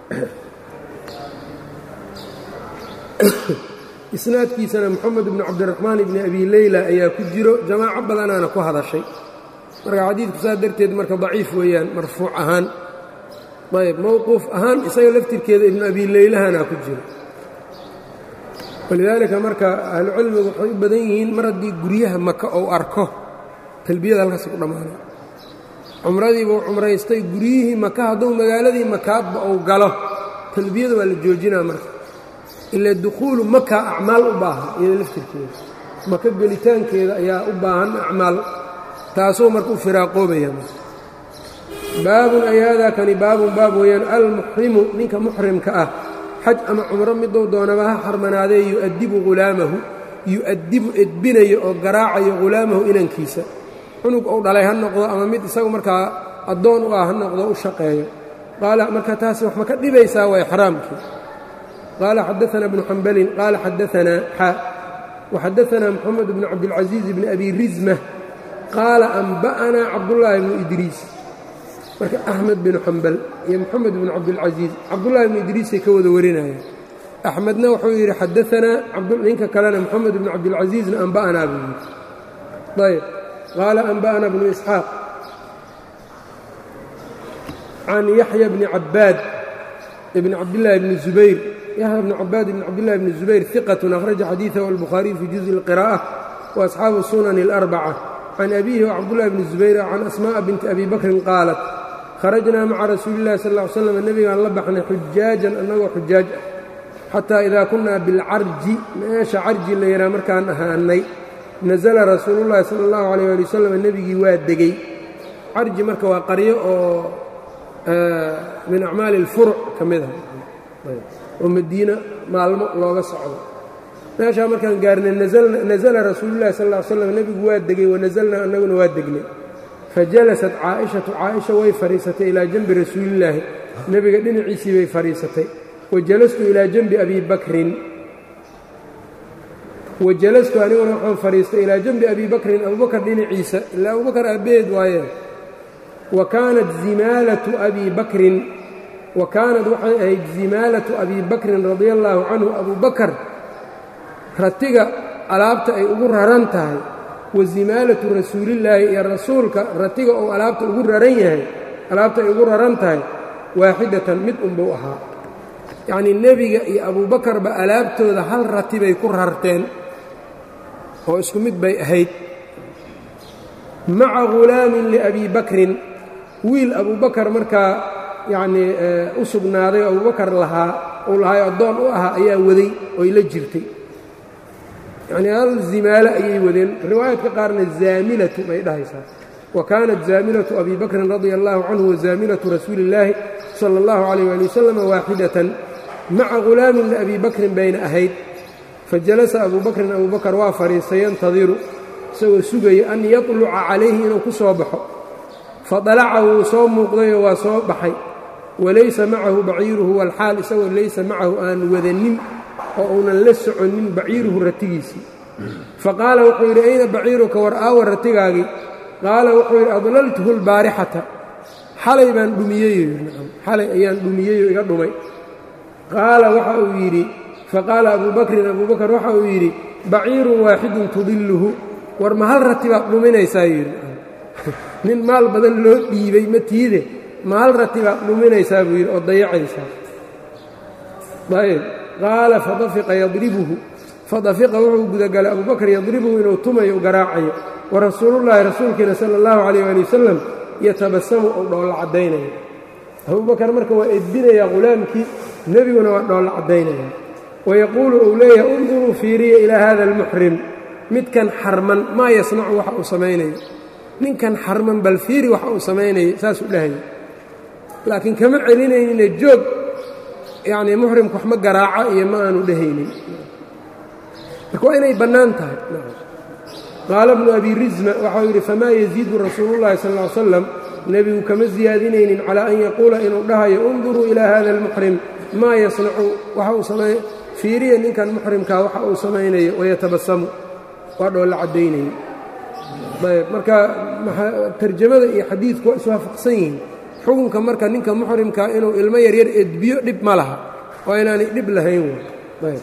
isnaadkiisana moxamed bnu cabdiraxmaan ibni abi leyla ayaa ku jiro jamaaco badanaana ku hadashay marka xadiidku saas darteed marka daciif weeyaan marfuuc ahaan ayb mowquuf ahaan isaga laftirkeeda ibnu abi leylahana ku jiro walidaalika marka ahlucilmigu waxay u badan yihiin mar haddii guryaha maka ou arko talbiyada halkaas ku dhammaanay cumradiibuu cumraystay guryihii maka hadduu magaaladii makaadba uu galo talbiyada waa la joojinaa marka ila dukhuulu maka acmaal u baahan iyada laftirkeeda maka gelitaankeeda ayaa u baahan acmaal taasuu marka u firaaqoobaya baabun ay haadaa kani baabun baab weeyaan almuxrimu ninka muxrimka ah xaj ama cumro miduu doonaba ha xarmanaadee yu'adibu hulaamahu yu'adibu edbinayo oo garaacayo hulaamahu inankiisa cunug ou dhalay ha noqdo ama mid isagu markaa addoon u ah ha noqdo u shaqeeyo qaala marka taasi wax ma ka dhibaysaa waa ixraamkii qaala xadaana bnu xambalin qaala xadaanaa xa waxadaanaa moxamed bnu cabdilcasiiz bni abi rizma qaala anba'anaa cabdullaahi bnu idriis marka axmed binu xambal iyo moxamed bnu cabdilcasiis cabdullaahi bnu idriisay ka wada warinayeen axmedna wuxuu yidhi xadaanaa ninka kalena moxamed bnu cabdilcasiisna anba'anaa buu yidhi ayb qaala anba'ana bnu isxaaq can yaxya bni cabaad bni cabdillaahi bni zubayr yaxya bni cabaad bni cabdillahi bni zubayr iqatun akhraja xadiidahu albukhaariyu fi juزءi اlqira'ة waasxaabu sunani اlarbaca can abiihi wcabdullahi bni zubayr can asma'a binti abi bakrin qaalat kharajnaa maca rasuuli illahi sal ll ly slam nebigaan la baxnay xujaajan annagoo xujaaj ah xataa idaa kunnaa bilcarji meesha carji la yidhaha markaan ahaanay nasala rasuulullahi sala allahu calayh ali wasalam nebigii waa degey carji marka waa qaryo oo min acmaali alfuruc ka mid ah oo madiina maalmo looga socdo meeshaa markaan gaarnay nasala rasuulullahi sal ll ly slam nebigu waa degey wanasalnaa annaguna waa degnay fajalasat caa'ishatu caaisha way fadhiisatay ilaa janbi rasuulillaahi nebiga dhinaciisii bay fadhiisatay wajalastu ilaa janbi abi bakrin wajalastu aniguna waxaan fadhiistay ilaa janbi abi bakrin abubakar dhinaciisa ilaa abubakar aabbeed waaye wa kaanat zimaalatu abi bakrin wa kaanad waxay ahayd zimaalatu abi bakrin radia allaahu canhu abubakar ratiga alaabta ay ugu raran tahay wa zimaalatu rasuulillaahi iyo rasuulka ratiga oo alaabta ugu raran yahay alaabta ay ugu raran tahay waaxidatan mid unbuu ahaa yacnii nebiga iyo abuubakarba alaabtooda hal rati bay ku rarteen oo isku mid bay ahayd maca ghulaamin liabii bakrin wiil abuubakar markaa yacnii u sugnaaday oo abuubakar lahaa uu lahaay addoon u ahaa ayaa waday oy la jirtay yacnii hal zimaalo ayay wadeen riwaayadka qaarna zaamilatu bay dhahaysaa wa kaanat zaamilatu abi bakrin radia allahu canhu wa zaamilatu rasuuli illaahi sala allahu calayh waali wasalam waaxidatan maca ghulaamin liabii bakrin bayna ahayd fajalasa abuu bakrin abuu bakar waa fadhiistay yantadiru isagoo sugaya an yatluca calayhi inuu ku soo baxo fadalaca wuu soo muuqdayoo waa soo baxay walaysa macahu baciiruhu walxaal isagoo laysa macahu aan wadanin oo uunan la soconin baciiruhu ratigiisii faqaala wuxuu yidhi ayna baciiruka war aawa ratigaagii qaala wuxuu yidhi adlaltuhu lbaarixata xalay baan dhumiyey xalay ayaan dhumiyeyoo iga dhumay qaala waxa uu yidhi faqaala abuu bakrin abuu bakar waxa uu yidhi baciirun waaxidun tudilluhu war ma hal rati baad dhuminaysaa yidhi nin maal badan loo dhiibay ma tiide ma hal rati baad dhuminaysaa buu yidhi oo dayacaysaa ayb qaala fadafiqa yadribuhu fadafiqa wuxuu gudagalay abuu bakr yadribuhu inuu tumayo u garaacayo wa rasuulullaahi rasuulkiina sala allahu calayh waali wasalam yatabasamu ou dhoolla caddaynaya abubakar marka waa edbinayaa ghulaamkii nebiguna waa dhoolla caddaynaya wayaquulu uu leeyahay unduruu fiiriya ilaa hada almuxrim midkan xarman maa yasnacu waxa uu samaynayo ninkan xarman bal fiiri waxa uu samaynayo saasuu dhahaya laakiin kama celinaynine joog yacnii muxrimka wax ma garaaco iyo ma aanu dhehaynin marka waa inay bannaan tahay qaala bnu abi rizma waxau yidhi famaa yaziidu rasuulullahi sal ll ly slam nebigu kama siyaadinaynin calaa an yaquula inuu dhahayo unduruu ilaa hada almuxrim maa yasnacu waxa uu samay fiiriya ninkan muxrimkaa waxa uu samaynayo wayatabasamu waa dhoolla caddaynaya ayb marka tarjamada iyo xadiidku waa iswaafaqsan yihiin xukunka marka ninka muxrimkaa inuu ilmo yaryar edbiyo dhib ma laha waa inaanay dhib lahayn ayb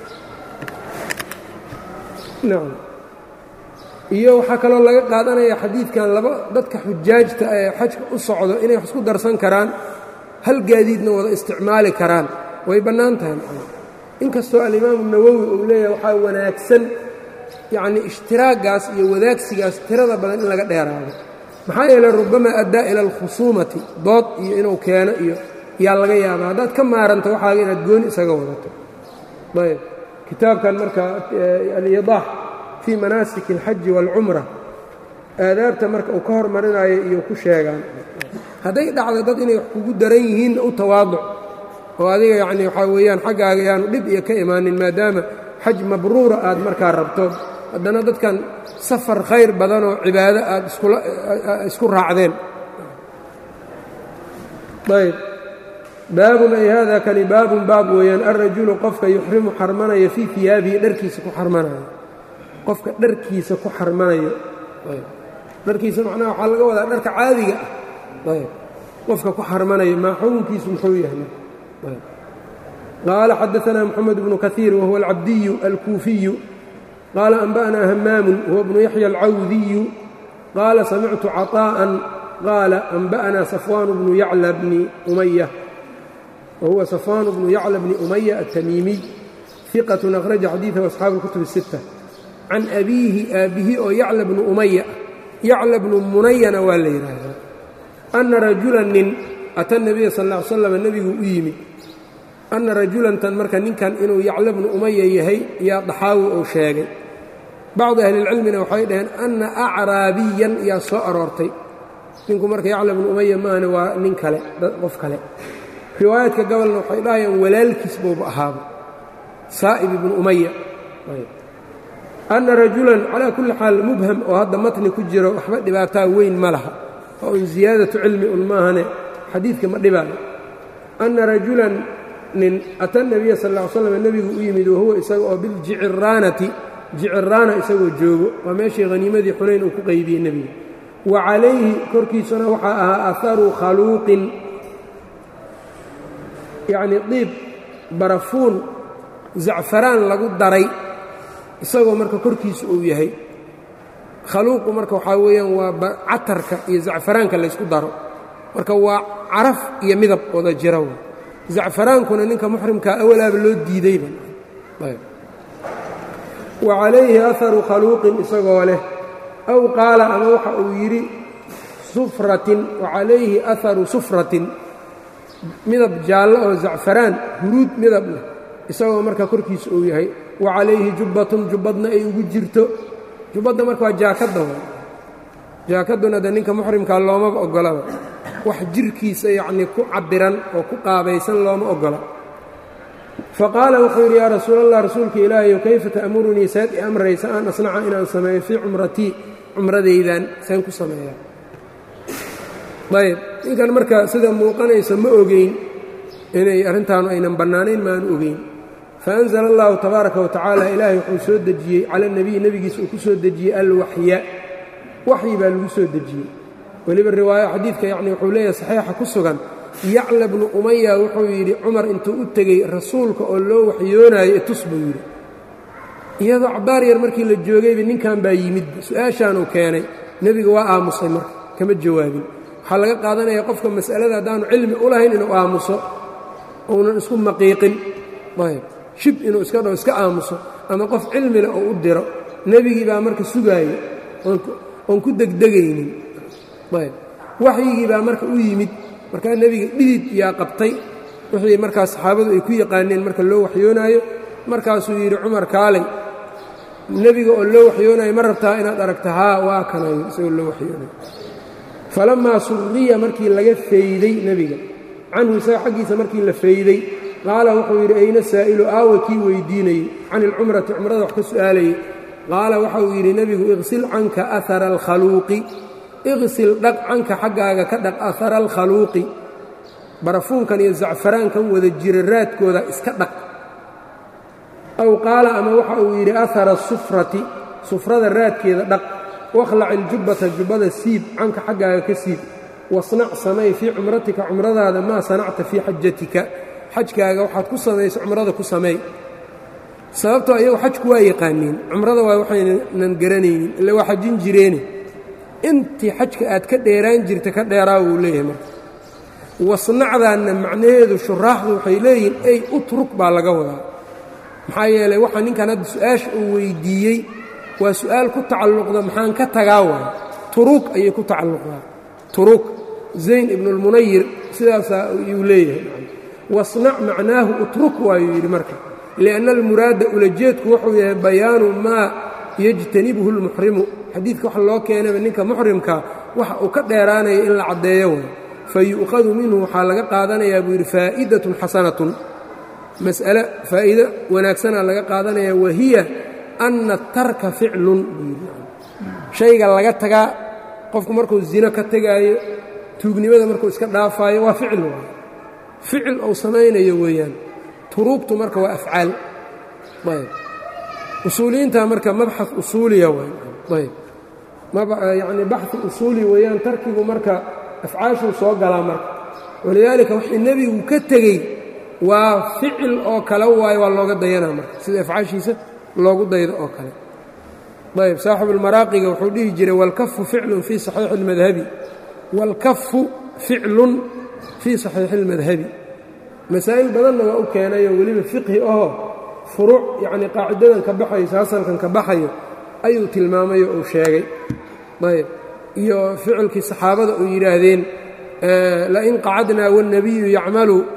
nacam iyo waxaa kaloo laga qaadanaya xadiidkan laba dadka xujaajta ee xajka u socdo inay wax isku darsan karaan hal gaadiidna wada isticmaali karaan way bannaan tahay inkastoo alimaamu nawowi uu leeyahay waxaa wanaagsan yacnii ishtiraaggaas iyo wadaagsigaas tirada badan in laga dheeraado maxaa yeeley rubamaa addaa ila alkhusuumati dood iyo inuu keeno iyo yaa laga yaabaa haddaad ka maaranta waxaaga inaad gooni isaga wadato ayb kitaabkan marka alidaax fii manaasik alxaji waalcumra aadaabta marka uu ka hormarinayo iyo ku sheegaan hadday dhacdo dad inay wax kugu daran yihiinna u tawaaduc oo adiga yacnii waxaa weeyaan xaggaaga yaanu dhib iyo ka imaanin maadaama xaj mabruura aad markaa rabto haddana dadkan safar khayr badanoo cibaado aad isku raacdeen ayb baabun ay hada kani baabun baab weeyaan alrajulu qofka yuxrimu xarmanaya fii iyaabihi dharkiisa ku xarmanayo qofka dharkiisa ku xarmanayo dharkiisa macnaha waxaa laga wadaa dharka caadiga ah ayb qofka ku xarmanayo maa xukunkiisu muxuu yahay qaala xadaanaa moxamed bnu kaiir wahuwa alcabdiyu alkuufiyu qaala anba'naa hamaamun huwa bnu yaxya alcawdiyu qaala samictu caطaa'an qaala anba'naa safwaanu bnu yacla bni umaya wahuwa safwaanu bnu yacla bni umaya altamiimiy iqatun akhraja xadiidahu asxaabu اlkutub الsitta can abiihi aabbihi oo yacla bnu umaya yacla bnu munayana waa la yidhaahdaa anna rajula nin ata nebiya sal ll ly slam nebiguu u yimid anna rajulantan marka ninkan inuu yacla bnu umaya yahay yaa daxaawi uu sheegay bacdi ahlilcilmina waxay dhaheen anna acraabiyan yaa soo aroortay ninku marka yacla bnu umaya maahane waa nin kale qof kale riwaayaadka gobolna waxay dhahayaan walaalkiis buuba ahaaba saa'ib ibnu umaya anna rajulan calaa kulli xaal mubham oo hadda matni ku jiro waxba dhibaataa weyn ma laha oo un ziyaadatu cilmi un maahane xadiidka ma dhibaayo anna rajulan nin ata nabiya sal ll ly slam nebigu u yimid wahuwa isaga oo biljiciraanati jiciraana isagoo joogo waa meeshii haniimadii xunayn uu ku qaybiyey nebiga wa calayhi korkiisuna waxaa ahaa aharu khaluuqin yacnii diib barafuun zacfaraan lagu daray isagoo marka korkiisa uu yahay khaluuqu marka waxaa weeyaan waa catarka iyo zacfaraanka laysku daro marka waa caraf iyo midab wada jira zacfaraankuna ninka muxrimkaa awalaaba loo diidayba wa calayhi aharu khaluuqin isagoo leh aw qaala ama waxa uu yidhi sufratin wa calayhi aharu sufratin midab jaallo oo zacfaraan huruud midab leh isagoo marka korkiisa uu yahay wa calayhi jubbatun jubbadna ay ugu jirto jubbadda marka waa jaakadda w jaakadduna de ninka muxrimkaa loomaba oggolaba wax jirhkiisa yacnii ku cabbiran oo ku qaabaysan looma oggola fa qaala wuxuu yidhi yaa rasuul allah rasuulka ilaahayow kayfa ta'murunii saad i amraysa an asnaca inaan sameeyo fii cumratii cumradaydan saan ku sameeyaa ayb ninkan marka sida muuqanaysa ma ogeyn inay arrintaanu aynan bannaanayn maanu ogeyn faanzala allahu tabaaraka wa tacaala ilaahay wuxuu soo dejiyey cala nebiyi nebigiisa uu ku soo dejiyey alwaxya waxyi baa lagu soo dejiyey weliba riwaayo xadiidka yacni wuxuu leeyahay saxiixa ku sugan yacla bnu umaya wuxuu yidhi cumar intuu u tegey rasuulka oo loo waxyoonaayo itus buu yidhi iyadoo cabbaar yar markii la joogayba ninkan baa yimidba su-aashaanuu keenay nebiga waa aamusay marka kama jawaabin waxaa laga qaadanaya qofka mas'alada haddaanu cilmi u lahayn inuu aamuso uunan isku maqiiqin ayb shib inuu iska dhao iska aamuso ama qof cilmile oo u diro nebigii baa marka sugaayey oon ku degdegaynin ayb waxyigii baa marka u yimid markaa nebiga dhidid yaa qabtay wixii markaas saxaabadu ay ku yaqaaneen marka loo waxyoonaayo markaasuu yidhi cumar kaalay nebiga oo loo waxyoonaayo ma rabtaa inaad aragta haa waa kanayo isagoo loo waxyoonayo falammaa suriya markii laga fayday nebiga canhu isaga xaggiisa markii la fayday qaala wuxuu yidhi ayna saa'ilu aawa kii weydiinayey can ilcumrati cumrada wax ka su'aalayey qaala waxa uu yidhi nebigu iqsil canka ahara alkhaluuqi iqsil dhaq canka xaggaaga ka dhaq ahara alkhaluuqi barafuunkan iyo zacfaraankan wada jira raadkooda iska dhaq aw qaala ama waxa uu yidhi ahara sufrati sufrada raadkeeda dhaq wakhlac iljubbata jubbada siib canka xaggaaga ka siib wasnac samay fii cumratika cumradaada maa sanacta fii xajatika xajkaaga waxaad ku samayso cumrada ku sameey sababtoo iyagu xajku waa yaqaaniin cumrada waa waxaynan garanaynin ille waa xajin jireene intii xajka aad ka dheeraan jirta ka dheeraa wuu leeyahay marka wasnacdaanna macnaheedu shuraaxdu waxay leeyihiin ey utruk baa laga wadaa maxaa yeelay waxaa ninkan hadda su-aasha uu weyddiiyey waa su'aal ku tacalluqda maxaan ka tagaa waay turuug ayay ku tacalluqdaa turuug zayn ibnuulmunayir sidaasaa yuu leeyahay wasnac macnaahu utruk waayuu yidhi marka lianna almuraada ulajeedku wuxuu yahay bayaanu maa yejtanibhu lmuxrimu xadiidka waxa loo keenayba ninka muxrimka waxa uu ka dheeraanaya in la caddeeyo way fa yu'khadu minhu waxaa laga qaadanayaa buu yidhi faa'idatun xasanatun mas'ale faa'iido wanaagsanaa laga qaadanaya wahiya anna tarka ficlun buu yidhi shayga laga tagaa qofku markuu zino ka tegaayo tuugnimada markuu iska dhaafaayo waa ficil waay ficil uu samaynayo weeyaan turuugtu marka waa afcaal ayb usuuliyiinta marka mabxad usuuliya waay ayb yacni baxi usuuli weeyaan tarkigu marka afcaashuu soo galaa marka walidaalika wixii nebigu ka tegey waa ficil oo kale waayo waa looga dayanaa marka sida afcaashiisa loogu daydo oo kale ayb saaxibuulmaraaqiga wuxuu dhihi jiray walkafu ficlun fii saxiixi اlmadhabi wاlkafu ficlun fii saxiixi اlmadhabi masaa'il badanna waa u keenayoo weliba fiqhi ahoo furuuc yacnii qaacidadan ka baxayso hasalkan ka baxayo ayuu tilmaamay oo uu sheegay ayb iyo ficilkii saxaabada uu yidhaahdeen lain qacadnaa wاlnabiyu yacmalu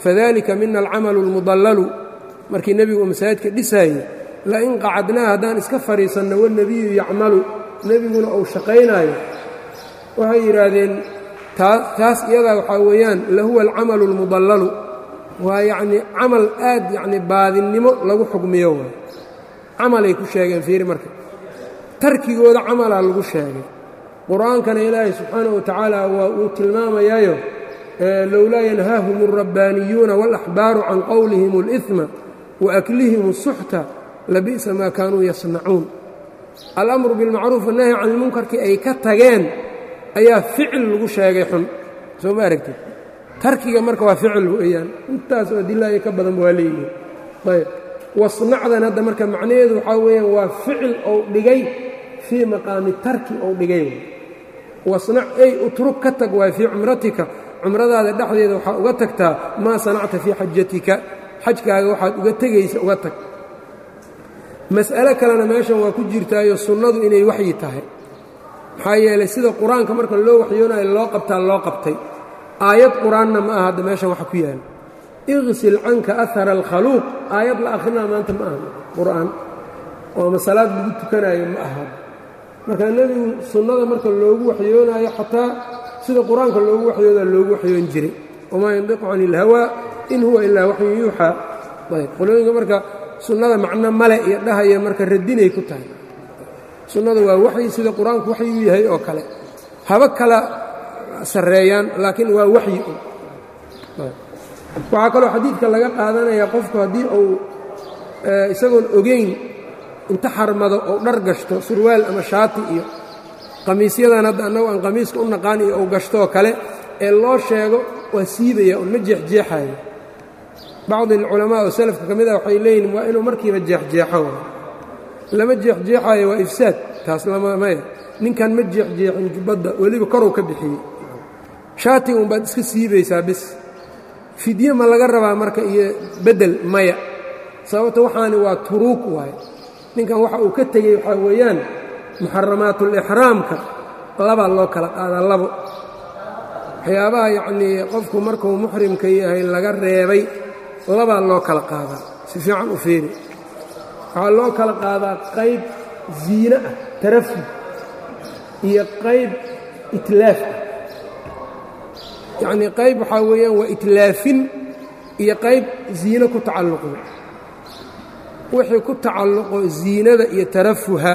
fadalika mina alcamalu اlmudallalu markii nebigu uu masaajidka dhisaayey lain qacadnaa haddaan iska fadhiisanno wanebiyu yacmalu nebiguna uu shaqaynaayo waxay yidhaahdeen taas iyadaa waxaa weeyaan lahuwa alcamalu اlmudallalu waa yacnii camal aad yacni baadinnimo lagu xugmiyo waay camalay ku sheegeen fiiri marka tarkigooda camalaa lagu sheegay qur-aankana ilaahay subxaanaه wa tacaala waa uu tilmaamayaayo lowlaa yanhaahum الrabbaaniyuuna wاlaxbaaru can qowlihim اlإثma waaklihim الsuxta labi'sa maa kaanuu yasnacuun alamru biاlmacruuf annahyi can ilmunkarkii ay ka tageen ayaa ficil lagu sheegay xun soo ma aragtid tarkiga marka waa ficil weeyaan intaasoo adilaayo ka badanba waa leeyihin ayb wasnacdan hadda marka macnaheedu waxaa weeyaan waa ficil ou dhigay fii maqaami tarki ou dhigay wasnac ey utrug ka tag waay fii cumratika cumradaada dhexdeeda waxaa uga tagtaa maa sanacta fii xajatika xajkaaga waxaad uga tegaysa uga tag mas'alo kalena meeshan waa ku jirtaayo sunnadu inay waxyi tahay maxaa yeelay sida qur-aanka marka loo waxyoonayo loo qabtaa loo qabtay aayad qur-aanna ma aha hadda meeshan waxa ku yaala iqsil canka ahara alkhaluuq aayad la akhrinaa maanta ma aha qur'aan oo ama salaad lagu tukanayo ma aha marka nebigu sunnada marka loogu waxyoonaayo xataa sida qur-aanka loogu waxyoodaa loogu waxyoon jiray wamaa yandiqu cani ilhawaa in huwa ilaa waxyun yuuxaa ayb qolooyinka marka sunnada macno male iyo dhahaya marka radinay ku tahay sunnada waa waxyi sida qur-aanku waxyuu yahay oo kale haba kala sarreeyaan laakiin waa waxyi waxaa kaloo xadiidka laga qaadanayaa qofku haddii uu isagoon ogeyn inta xarmado ou dhar gashto surwaal ama shaati iyo qamiisyadan hadda annagu aan qamiiska u naqaan iyo ou gashtoo kale ee loo sheego waa siibaya un ma jeexjeexayo bacdi alculamaa oo salafka ka mid ah waxay leeyihin waa inuu markiiba jeexjeexo lama jeexjeexaayo waa ifsaad taas lamamaya ninkan ma jeexjeexin jubbadda weliba korow ka bixiyey shaatiga unbaad iska siibaysaa bis fidye ma laga rabaa marka iyo beddel maya sababta waxaani waa turuug waaye ninkan waxa uu ka tegey waxaa weeyaan muxaramaatulixraamka labaa loo kala qaadaa labo waxyaabaha yacnii qofku markuu muxrimka yahay laga reebay labaa loo kala qaadaa si fiican u fiiri waxaa loo kala qaadaa qayb ziine ah tarafud iyo qayb itlaaf ah yacnii qayb waxaa weeyaan waa itlaafin iyo qayb ziine ku tacalluqda wixii ku tacalluqo ziinada iyo tarafuha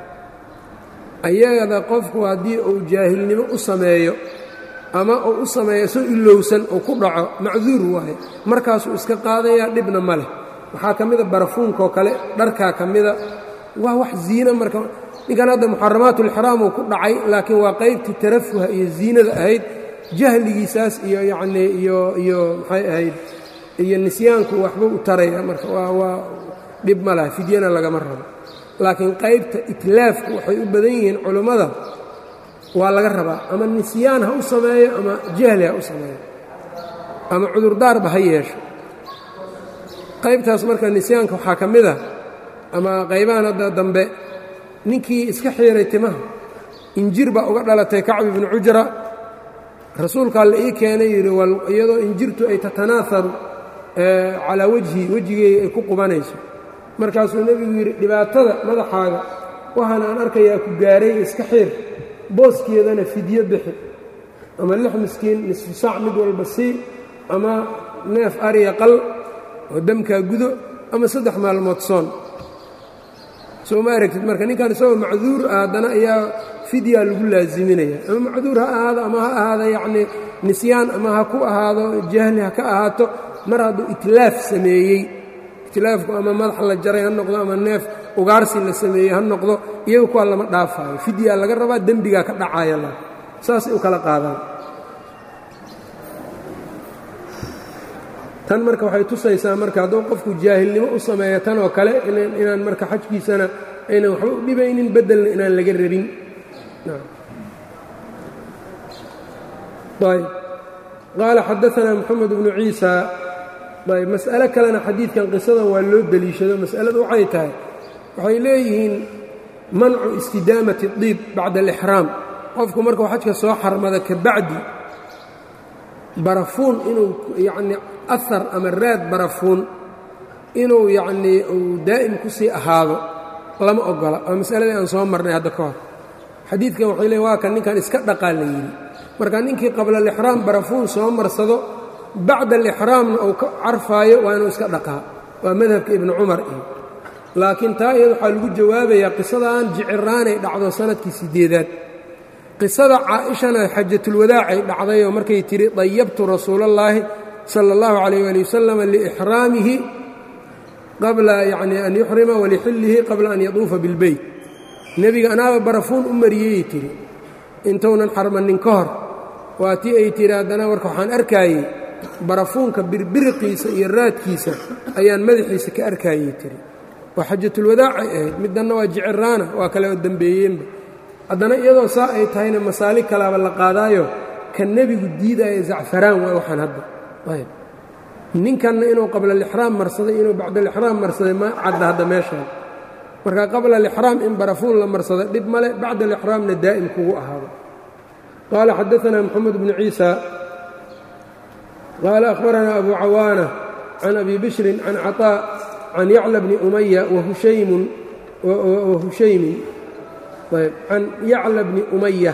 ayagada qofku haddii uu jaahilnimo u sameeyo ama uu u sameeyo soo ilowsan uu ku dhaco macduur waaye markaasuu iska qaadayaa dhibna ma leh waxaa ka mida barafuunkaoo kale dharkaa ka mida waa wax ziine marka ninkan hadda muxaramaatulixraam uu ku dhacay laakiin waa qaybtii tarafuha iyo ziinada ahayd jahligiisaas iyo yacnii iyo iyo maxay ahayd iyo nisyaanku waxba u taraya marka waa waa dhib ma laha fidyana lagama rabo laakiin qaybta itlaafku waxay u badan yihiin culummada waa laga rabaa ama nisyaan ha u sameeyo ama jahli ha u sameeyo ama cudurdaarba ha yeesho qaybtaas marka nisyaanka waxaa ka mid a ama qaybahan hadda dambe ninkii iska xiiray timaha injir baa uga dhalatay kacbi bnu cujra rasuulkaa la ii keenay yidhi iyadoo injirtu ay tatanaaharu calaa wejhi wejigeega ay ku qubanayso markaasuu nebigu yidhi dhibaatada madaxaaga waxaan aan arkayaa ku gaaray iska xiir booskeedana fidyo bixi ama lix miskiin nisfu saac mid walba sii ama neef ariya qal oo demkaa gudo ama saddex maalmood soon soo ma aragtid marka ninkan isagoo macduur ah haddana ayaa fidyaa lagu laaziminaya ama macduur ha ahaado ama ha ahaado yacnii nisyaan ama ha ku ahaado jahli ha ka ahaato mar hadduu itlaaf sameeyey itlaafku ama madax la jaray ha noqdo ama neef ugaarsi la sameeyey ha noqdo iyagu kuwaa lama dhaafaayo fidyaa laga rabaa dembigaa ka dhacaya la saasay u kala qaadaan tan marka waxay tusaysaa marka hadduu qofku jaahilnimo u sameeyo tan oo kale inaan marka xajkiisana aynan waxba u dhibaynin beddelna inaan laga rabin ayb qaala xadaanaa moxamed bnu ciisa ayb mas'alo kalena xadiidkan qisadan waa loo deliishado mas'aladu waxay tahay waxay leeyihiin mancu istidaamati diib bacda alixraam qofku markuu xajka soo xarmada ka bacdi barafuun inuu yacnii ahar ama raad barafuun inuu yacnii uu daa'im ku sii ahaado lama ogola waa masaladii aan soo marnay hadda ka hor xadiidkan waxay leeyn waa kan ninkan iska dhaqaa la yidhi marka ninkii qabla alixraam barafuun soo marsado bacda alixraamna uu ka carfaayo waa inuu iska dhaqaa waa madhabka ibnu cumar iyo laakiin taa iyada waxaa lagu jawaabayaa qisadaan jiciraanay dhacdo sanadkii sideedaad qisada caaishana xajatulwadaacay dhacdayoo markay tidhi dayabtu rasuulallaahi sala allahu calayh waali wasalam liixraamihi qabla yacnii an yuxrima walixillihi qabla an yaduufa bilbeyt nebiga anaaba barafuun u mariyeyay tidhi intuunan xarmannin ka hor waa tii ay tidhi haddana marka waxaan arkaayey barafuunka birbiriqiisa iyo raadkiisa ayaan madaxiisa ka arkaayey tiri waa xajatulwadaacay ahayd middanna waa jiciraana waa kale oo dembeeyeenba haddana iyadoo saa ay tahayna masaali kalaaba la qaadaayo ka nebigu diidaya zacfaraan waa waxaan hadda ayb ninkanna inuu qabla alixraam marsaday inuu bacda alixraam marsaday ma cadda hadda meeshaan marka qabla alixraam in barafuun la marsada dhib male bacda alixraamna daa'im kugu ahaado qaala xadaanaa moxamed bnu ciisa qaala akhbaranaa abu cawaana can abi bishrin can caطaa can yacla bni umaya wahushaymun ayb can yacla bni umaya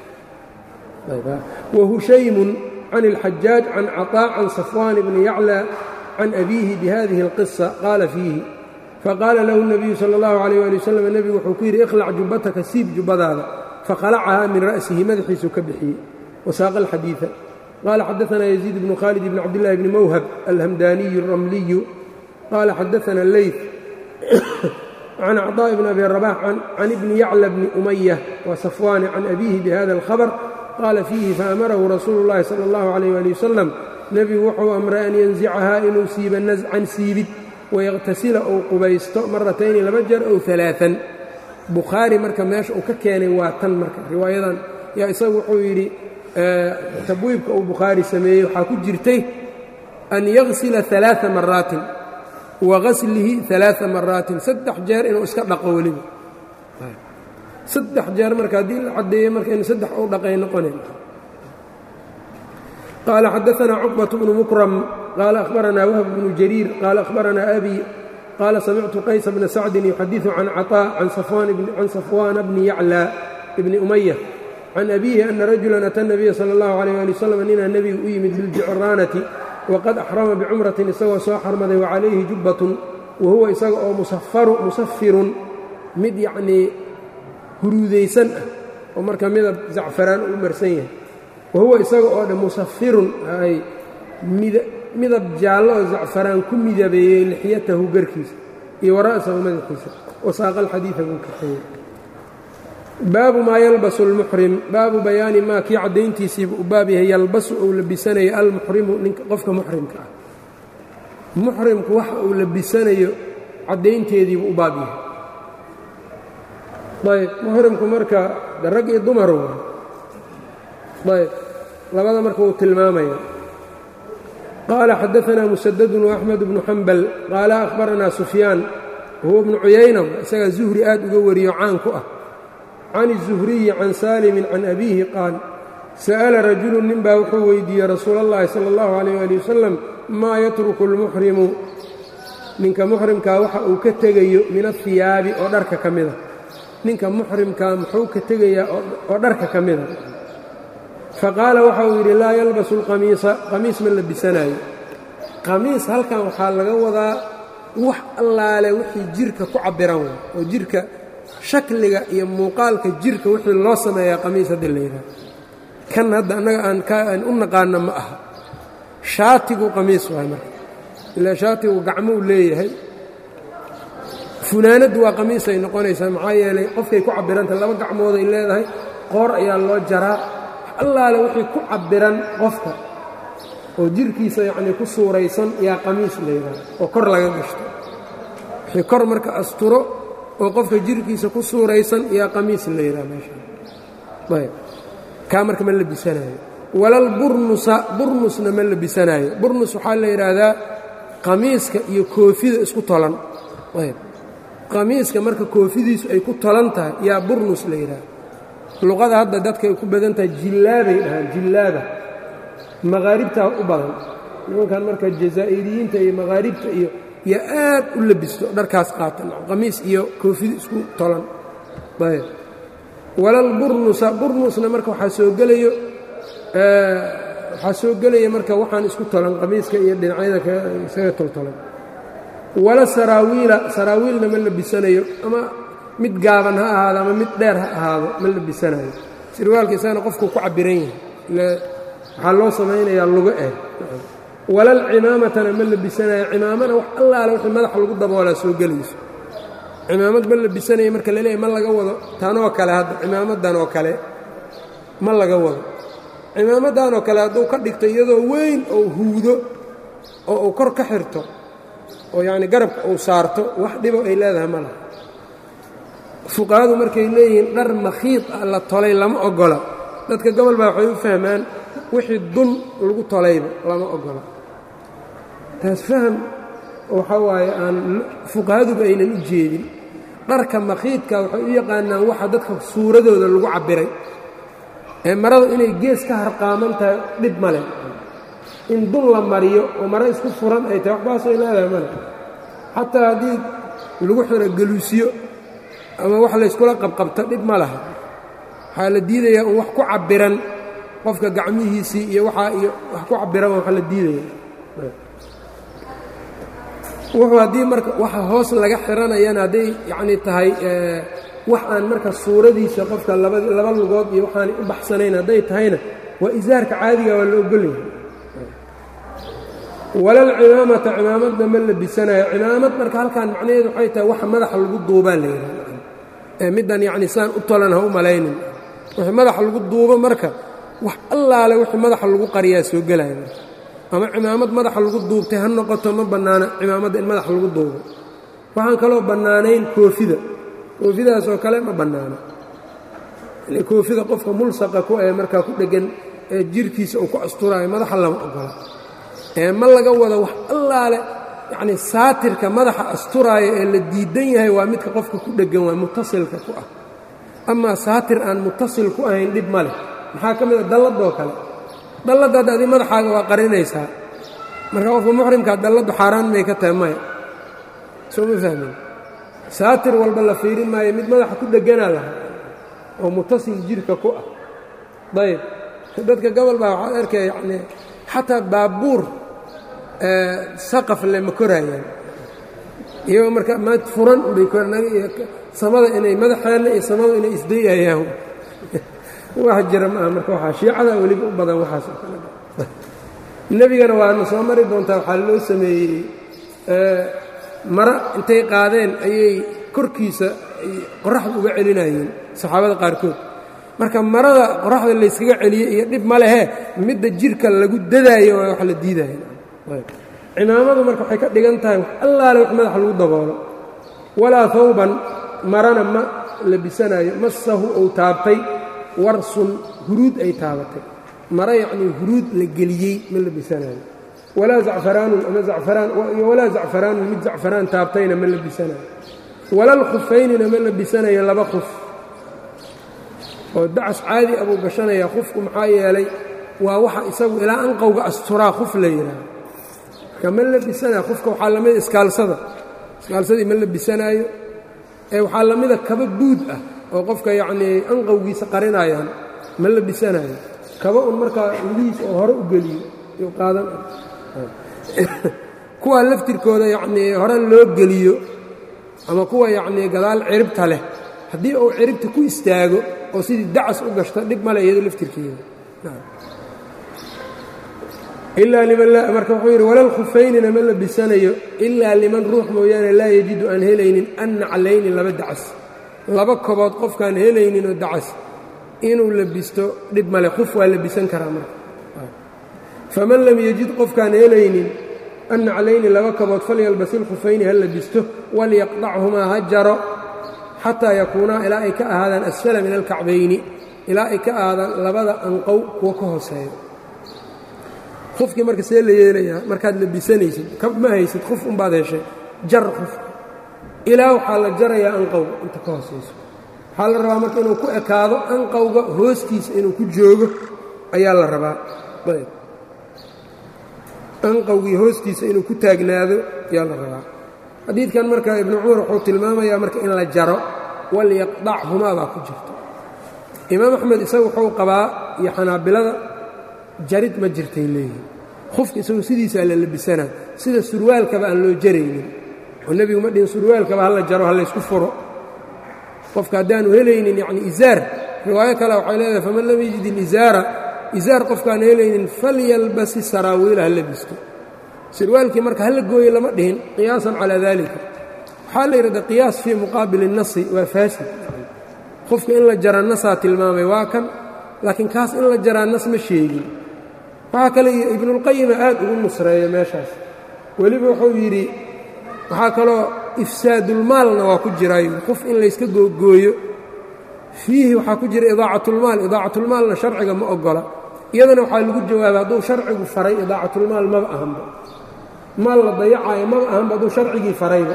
wahushaymun can اlxajaaj can caطaa can safwaan bni yacla can abiihi bihadihi اlqisa qaala fiihi faqaala lahu الnabiyu salى اllahu عalيyه ali waslm nebigu wuxuu ku yidhi ikhlac jubbataka siib jubbadaada fakhalacahaa min ra'sihi madaxiisuu ka bixiyey wasaaqa alxadiiثa qaala xadaثna yaziid bnu khaalid bn cabdillahi bni mawhab alhamdaniyu الramliyu qaala xadaثna leyt can cطاء bn abi rabax can ibni yacla bni umaya wa safwaani can abiihi bihada اlkhabr qaala fiihi faamarahu rasuulu اllahi salى اllahu عalيh ali wasalam nebigu wuxuu amray an yanzicahaa inuu siiba nascan siibid wayaqtasila ou qubaysto maratayni laba jeer ow aaaan bukhaari marka meesha uu ka keenay waa tan marka riwaayadan yaa isagu wuxuu yidhi tabwiibka uu bukhaari sameeyey waxaa ku jirtay an yagsila aaaa maraatin wa gaslihi aaaa maraatin saddex jeer inuu iska dhaqo weliba saddex jeer marka haddii la caddeeyo marka inu saddex u dhaqay noqonayn qaala xadaanaa cuqbat bnu mukram qaala ahbaranaa wahb bnu jariir qaala ahbaranaa abi qaala samictu qaysa bna sacdin yuxadiثu can caطاء can safwaana bni yaclى bni umaya can abiihi ana rajulan ata nabiya salى اllahu عalيh ali wslam ninaa nebiga u yimid biljicraanati waqad axrama bicumratin isagoo soo xarmaday wacalayhi jubbatun wa huwa isaga oo musafirun mid yacnii huruudaysan ah oo marka midab zacfaraan u marsan yahay wa huwa isaga oo dhan musafirun ay midab jaallo oo zacfaraan ku midabeeyey lixyatahu garkiisa iyo wara'sahu madaxiisa wasaaqa alxadiida buu kaxeeyey baabu maa yalbasu almuxrim baabu bayaani maa kii caddayntiisiiba u baab yahay yalbasu ou labisanayo almuxrimu ninka qofka muxrimka ah muxrimku waxa uu labisanayo caddaynteediibu u baab yahay ayb muxrimku marka de rag iyo dumar wa ayb labada marka uu tilmaamaya qaala xadaanaa musadadun waaxmed bnu xambal qaala akhbaranaa sufyaan wahuwa bnu cuyayna isagaa zuhri aad uga wariyo caan ku ah can الzuhriyi can saalimin can abiihi qaal sa'ala rajulu nin baa wuxuu weydiiyey rasuula اllahi salى اllahu عalيh ali wasalam maa yatruku اlmuxrimu ninka muxrimkaa waxa uu ka tegayo min ahiyaabi oo dharka ka mida ninka muxrimkaa muxuu ka tegayaa oo dharka ka mida faqaala waxa uu yidhi laa yalbasu اlqamiisa qamiis ma labisanaayo qamiis halkan waxaa laga wadaa wax allaale wixii jirka ku cabbiran wa oo jirka shakliga iyo muuqaalka jirka wixii loo sameeyaa qamiis hadda la yidhaha kan hadda annaga aan kaan u naqaana ma aha shaatigu qamiis waay marka ilaa shaatigu gacmou leeyahay funaanaddu waa qamiisay noqonaysaa maxaa yeelay qofkay ku cabiranta laba gacmooday leedahay qoor ayaa loo jaraa allaale wixii ku cabbiran qofka oo jirkiisa yacnii ku suuraysan yaa qamiis la yidhaha oo kor laga gashto wixii kor marka asturo oo qofka jirkiisa ku suuraysan yaa qamiis la yidhaha meesha ayb kaa marka ma labisanaayo walal burnusa burnusna ma labisanaayo burnus waxaa la yidhaahdaa qamiiska iyo koofida isku tolan ayb qamiiska marka koofidiisu ay ku tolan tahay yaa burnus la yidhaha luqada hadda dadka ay ku badan tahay jillaabay dhahaan jillaaba maqaaribtaa u badan nimankan marka jazaa'iriyiinta iyo maqaaribta iyo iyo aad u labisto dharkaas qaatan qamiis iyo koofid isku tolan ayb walal burnusa burnusna marka waxaa soo gelayo waxaa soo gelaya marka waxaan isku tolan qamiiska iyo dhinacyada isaga toltolan wala saraawiila saraawiilna ma labisanayo ama mid gaaban ha ahaado ama mid dheer ha ahaado ma labisanayo sirwaalka isagana qofku ku cabiran yahay waxaa loo samaynayaa lugo eh walal cimaamatana ma labisanayo cimaamana wax allaale wixii madaxa lagu daboolaa soo gelayso cimaamad ma labisanaya marka la leeyahy ma laga wado tanoo kale hadda cimaamadan oo kale ma laga wado cimaamadan oo kale hadduu ka dhigto iyadoo weyn oo huudo oo uu kor ka xirto oo yacni garabka uu saarto wax dhibo ay leedahay ma laha fuqahadu markay leeyihiin dhar makhiid ah la tolay lama ogola dadka gobol baa waxay u fahmaan wixii dun lagu tolayba lama ogola taas faham waxaa waaye aan fuqahaduba aynan u jeedin dharka makhiidka waxay u yaqaanaan waxa dadka suuradooda lagu cabbiray ee maradu inay gees ka harqaaman tahay dhib ma leh in dun la mariyo oo maro isku furan ay tahay waxbaasay leedahay male xataa haddii lagu xiro geluusyo ama wax layskula qabqabto dhib ma laha waxaa la diidayaa un wax ku cabbiran qofka gacmihiisii iyo waxaa iyo wax ku cabbiran waxa la diidaya wuxuu haddii marka waxa hoos laga xiranayana hadday yacnii tahay wax aan marka suuradiisa qofka laba laba lugood iyo waxaanay u baxsanayn hadday tahayna waa isaarka caadiga waa la ogolyahay walal cimaamata cimaamadna ma labisanayo cimaamad marka halkaan macnaheedu waxay tahay waxa madaxa lagu duubaa la yidhahda ee middan yacni saan u tolan ha u malaynin wixii madaxa lagu duubo marka wax allaale wixii madaxa lagu qariyaa soo gelaya marka ama cimaamad madaxa lagu duubtay ha noqoto ma bannaana cimaamadda in madaxa lagu duubo waxaan kaloo bannaanayn koofida koofidaas oo kale ma bannaana koofida qofka mulsaqa ku ee markaa ku dheggan ee jirhkiisa uu ku asturaayo madaxa lama ogola ee ma laga wado wax allaale yacnii saatirka madaxa asturaaya ee la diidan yahay waa midka qofka ku dheggan waa mutasilka ku ah amaa saatir aan mutasil ku ahayn dhib ma leh maxaa ka mid a dalladoo kale dalladda hadda adi madaxaaga waa qarinaysaa marka qofka muxrimkaa dalladdu xaaraan may ka tahay maya soo ma fahmin saatir walba la fiirin maayo mid madaxa ku dhegganaa laha oo mutasil jidhka ku ah dayib dadka gobol baa waxaad arkaya yacnii xataa baabuur saqaf le ma koraayaan iyagoo marka maad furan unbay samada inay madaxeenna iyo samadu inay isdayayaan wax jira ma aha marka waxaa shiicada weliba u badan waxaas oo kale nebigana waana soo mari doontaa waxaa loo sameeyey mara intay qaadeen ayay korkiisa qoraxda uga celinayeen saxaabada qaarkood marka marada qoraxda layskaga celiyey iyo dhib ma lehe midda jirka lagu dadaayo waa wax la diidaya cimaamadu marka waxay ka dhigan tahay wax allaale wax madaxa lagu daboolo walaa hawban marana ma labisanayo masahu ou taabtay warsun huruud ay taabatay mara yacnii huruud la geliyey ma labisanayo walaa zacfaraanun ama zacfaraan iyo walaa zacfaraanun mid zacfaraan taabtayna ma labisanayo walal khufaynina ma labisanayo laba khuf oo dacas caadi abuu gashanayaa khufku maxaa yeelay waa waxa isagu ilaa anqowga asturaa khuf la yidhaaho marka ma labisanaya khufka waxaa lamida iskaalsada iskaalsadii ma labisanaayo ee waxaa lamida kaba buud ah oo qofka yacnii anqowgiisa qarinayaan ma labisanayo kaba un markaa lugihiis oo hore u geliyo yuu qaadan kuwa laftirkooda yacnii hore loo geliyo ama kuwa yacnii gadaal ciribta leh haddii uu ciribta ku istaago oo sidii dacas u gashto dhib male iyado laftirkeeda ilaa liman marka wuxuu yidhi walal khufaynina ma labisanayo ilaa liman ruux mooyaane laa yajidu aan helaynin an naclayni laba dacas laba kobood qofkaan helayninoo dacas inuu labisto dhib male khuf waa labisan karaa marka faman lam yajid qofkaan helaynin an naclayni laba kobood falyalbas ilkhufayni ha labisto walyaqdachumaa ha jaro xataa yakuunaa ilaa ay ka ahaadaan asfala min alkacbayni ilaa ay ka ahaadaan labada anqow kuwa ka hooseeyo qofkii marka see la yeelayaa markaad labisanaysid kab ma haysid qof unbaad heshay jar qofka ilaa waxaa la jarayaa anqowga inta ka hoosayso waxaa la rabaa marka inuu ku ekaado anqowga hoostiisa inuu ku joogo ayaa la rabaa ayb anqowgii hoostiisa inuu ku taagnaado yaa la rabaa xadiidkan marka ibnu cumar wuxuu tilmaamayaa marka in la jaro walyaqdachumaa baa ku jirta imaam axmed isagu wuxuu qabaa iyo xanaabilada jarid ma jirtay leeyihin qofka isagu sidiisaa la labisanaa sida surwaalkaba aan loo jaraynin oo nebigu ma dhihin surwaalkaba hala jaro ha laysku furo qofka haddaanu helaynin yacni izaar riwaayo kale waxay leedahay faman lam yajid ilizaara izaar qofkaan helaynin falyalbasi saraawiila ha labisto sirwaalkii marka hala gooye lama dhihin qiyaasan calaa daalika waxaa la yidhahda qiyaas fii muqaabili الnasi waa faasid qofka in la jara nasaa tilmaamay waa kan laakiin kaas in la jaraa nas ma sheegin waxaa kale ibnuulqayima aad ugu nusreeya meeshaas weliba wuxuu yidhi waxaa kaloo ifsaadulmaalna waa ku jiraayo qof in layska googooyo fiihi waxaa ku jira idaacatulmaal idaacatulmaalna sharciga ma ogola iyadana waxaa lagu jawaabay hadduu sharcigu faray idaacatulmaal maba ahanba maal la dayacaayo maba ahanba hadduu sharcigii farayba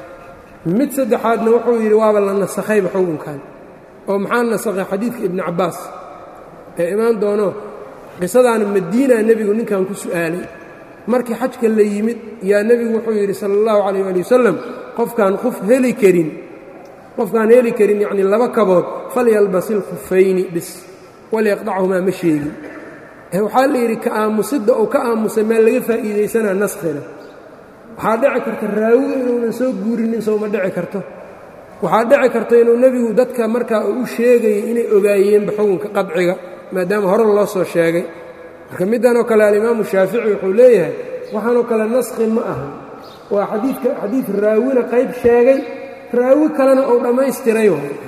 mid saddexaadna wuxuu yidhi waaba la nasakhayba xukunkan oo maxaa nasakhay xadiidka ibni cabbaas ee imaan doono qisadaana madiina nebigu ninkan ku su'aalay markii xajka la yimid yaa nebigu wuxuu yidhi sala allahu calayh ali wasalam qofkaan qof heli karin qofkaan heli karin yacnii laba kabood falyalbasil khufayni bis walyaqdachumaa ma sheegin waxaa la yidhi ka aamusidda uu ka aamusay maa laga faa'iidaysanaa naskhina waxaa dhici karta raawiga inuunan soo guurinin sowma dhici karto waxaa dhici karta inuu nebigu dadka markaa uu u sheegayay inay ogaayeenba xukunka qadciga maadaama hore loo soo sheegay marka middanoo kale alimaamu shaafici wuxuu leeyahay waxaanoo kale naskhi ma ahan waa xadiidka xadiid raawina qayb sheegay raawi kalena uu dhammaystiray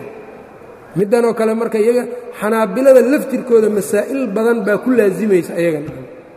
middanoo kale marka iyaga xanaabilada laftirkooda masaa'il badan baa ku laasimaysa ayagan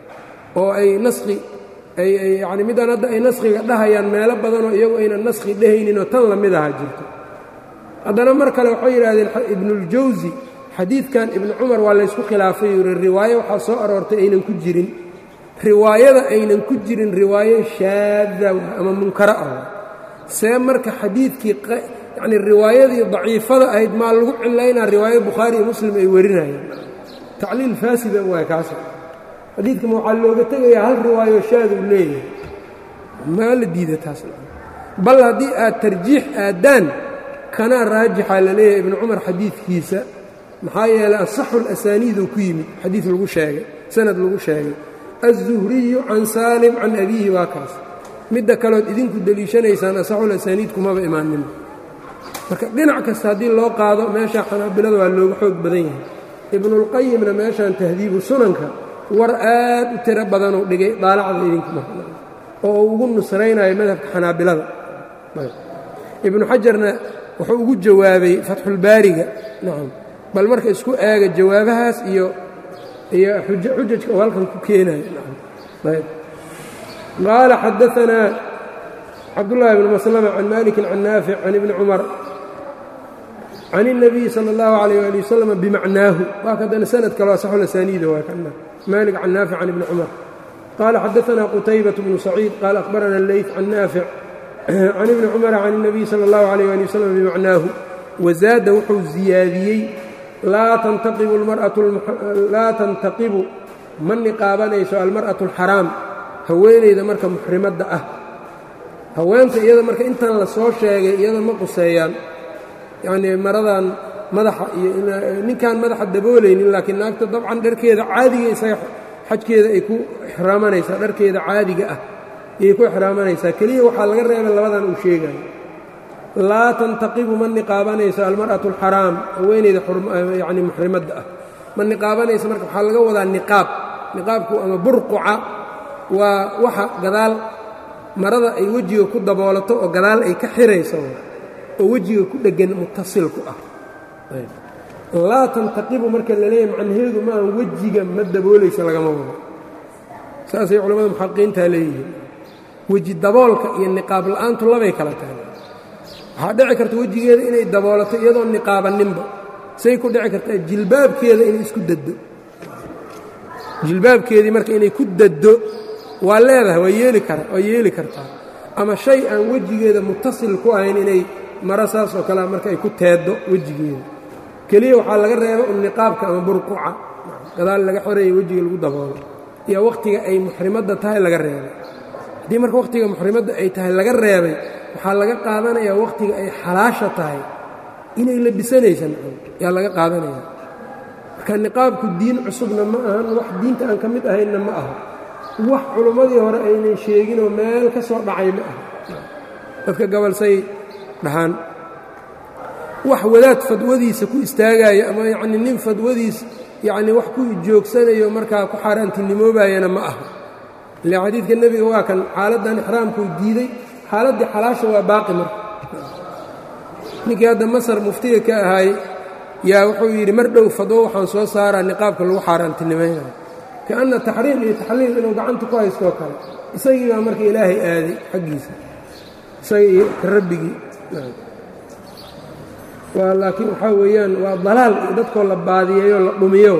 oo ay naskhi ay yacni middan hadda ay naskhiga dhahayaan meelo badanoo iyagu aynan naskhi dhehayninoo tan la mid aha jirto haddana mar kale waxay yidhahdeen ibnuuljawsi xadiidkan ibnu cumar waa laysku khilaafay yuri riwaayo waxaa soo aroortay aynan ku jirin riwaayada aynan ku jirin riwaayo shaada ama munkaro ah see marka xadiidkii yacni riwaayadii daciifada ahayd maa lagu cilaynaa riwaayo bukhaari iyo muslim ay warinayeen tacliil faasida waay kaas xadiidkama waxaa looga tegayaa hal riwaayo shaad uu leeyahay maa la diida taas bal haddii aad tarjiix aaddaan kanaa raajixaa la leeyahay ibnu cumar xadiidkiisa maxaa yeelay asaxu اlasaniiduu ku yimid xadiid lagu sheegay sanad lagu sheegay aلzuhriyu can saalim can abiihi waa kaas midda kalood idinku deliishanaysaan asaxulasaniid kumaba imaanin marka dhinac kasta haddii loo qaado meesha xanaabilada waa looga xoog badan yahay ibnuاlqayimna meeshan tahdiibu sunanka war aad u tiro badanuu dhigay daalacda idinkuma oo uu ugu nusraynayo madhabka xanaabilada ibnu xajarna wuxuu ugu jawaabay fatxulbaariga nacam bal marka isku eega jawaabahaas iyo iyo xujajka oo halkan ku keenayo ayb qaala xadaanaa cabdullaahi bn maslama can maliki can naafic can ibni cumar can الnabiyi salى اllahu alayh ali wasalam bimacnaahu waa kadana sanad kale asaxulasaniida waa kana malik can naafic can ibni cumar qaala xadaanaa qutaybaة bnu saciid qaala akhbarana leyt can naafic can ibni cumara can الnabiyi salى اllahu alayh ali wasalam bimacnaahu wazaada wuxuu ziyaadiyey laa tantaqibu ma niqaabanayso almar'atu alxaraam haweenayda marka muxrimadda ah haweenta iyada marka intan la soo sheegay iyada ma quseeyaan yacnii maradan madaxa iyo ninkaan madaxa daboolaynin laakiin naagta dabcan dharkeeda caadiga isaga xajkeeda ay ku ixraamanaysaa dharkeeda caadiga ah ayay ku ixraamanaysaa keliya waxaa laga reebay labadan uu sheegayo laa tantaqibu ma niqaabanayso almar'atu alxaraam haweenayda yacni muxrimadda ah ma niqaabanayso marka waxaa laga wadaa niqaab niqaabku ama burquca waa waxa gadaal marada ay wejiga ku daboolato oo gadaal ay ka xirayso oo wejiga ku dheggan mutasilku ah laa tantaqibu marka la leeyahy macnaheedu maaha wejiga ma daboolaysa lagama wado saasay culamada muxaqiqiintaa leeyihiin weji daboolka iyo niqaab la'aantu labay kala tahay waxaa dhici karta wejigeeda inay daboolato iyadoo niqaabaninba say ku dhici kartaa jilbaabkeeda inay isku daddo jilbaabkeedii marka inay ku daddo waa leedahay waa yeeli kara waa yeeli kartaa ama shay aan wejigeeda mutasil ku ahayn inay maro saas oo kale marka ay ku teeddo wejigeeda keliya waxaa laga reeba un niqaabka ama burquca gadaal laga xoreeya wejiga lagu daboolo iyo wakhtiga ay muxrimadda tahay laga reebay haddii marka wakhtiga muxrimadda ay tahay laga reebay waxaa laga qaadanayaa wakhtiga ay xalaasha tahay inay labisanaysan yaa laga qaadanaya marka niqaabku diin cusubna ma ahan wax diinta aan ka mid ahaynna ma aha wax culummadii hore aynan sheeginoo meel ka soo dhacay ma aha dadka gabalsay dhahaan wax wadaad fadwadiisa ku istaagaya ama yacnii nin fadwadiis yacnii wax ku joogsanayo markaa ku xaaraantinimoobayana ma aha ile xadiidka nebiga waa kan xaaladdan ixraamkuu diiday xaaladdii xalaasha waa baaqi marka ninkii hadda masar muftiga ka ahaay yaa wuxuu yidhi mar dhow fadwo waxaan soo saaraa niqaabka lagu xaaraantinimaynayo kaanna taxriim iyo taxliil inuu gacanta ku haystoo kale isagii baa marka ilaahay aaday xaggiisa isaga iyo ka rabbigii waa laakiin waxaa weeyaan waa dalaal iyo dadkoo la baadiyeeyo la dhumiyo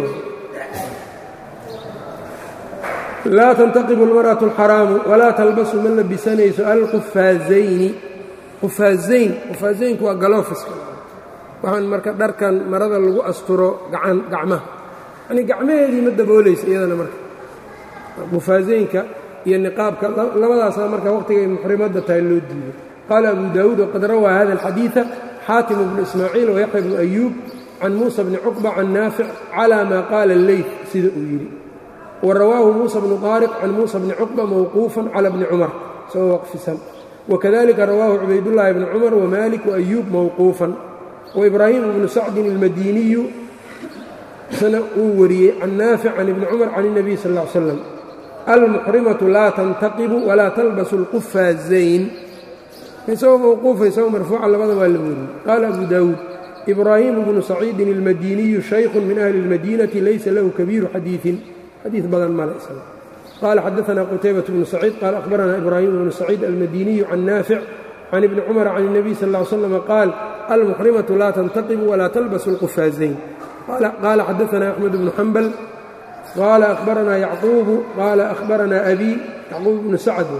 laa tantaqibu almar'atu alxaraamu walaa talbasu ma labisanayso alqufaazayni qufaazayn qufaazaynku waa galoofiska waxaan marka dharkan marada lagu asturo gacan gacmaha yanii gacmaheedii ma daboolaysa iyadana marka qufaazaynka iyo niqaabka labadaasaa marka wakhtiga ay muxrimadda tahay loo diiday qaala abu daawuud waqad rawaa hada alxadiida xaatim bnu ismaaciil wayaxya bnu ayuub can muusa bni cuqba can naafic calaa maa qaala alleyt sida uu yidhi wa rawaahu muusa bnu taariq can muusa bni cuqba mawquufan cala bni cumar isagoo waqfisan wakadalika rawaahu cubaydullaahi bni cumar wamaalik waayuub mawquufan waibraahiim bnu sacdin almadiniyu sana uu wariyey can naafic can ibni cumar can اnabiy sal ll ly slam almuxrimatu laa tantaqibu walaa talbasu اlqufaazayn isagoo mawquufa isagoo marfuuca labada waa la weriyey qaala abu daawuud ibraahimu bnu saciidin almadiniyu shaykhun min ahli اlmadinati laysa lahu kabiiru xadiiin xadiid badan male isaga qaala xadaana qutaybaة bnu saciid qaala akhbarana ibraahim bnu saciid almadiniyu can naafic can ibni cumara can الnabiy sal ll ly slam qaal almuxrimatu laa tantaqibu walaa talbasu اlqufaazayn qaala xadaana axmed bnu xambal qaala ahbaranaa yacquubu qaala ahbaranaa abi yacquub bnu sacd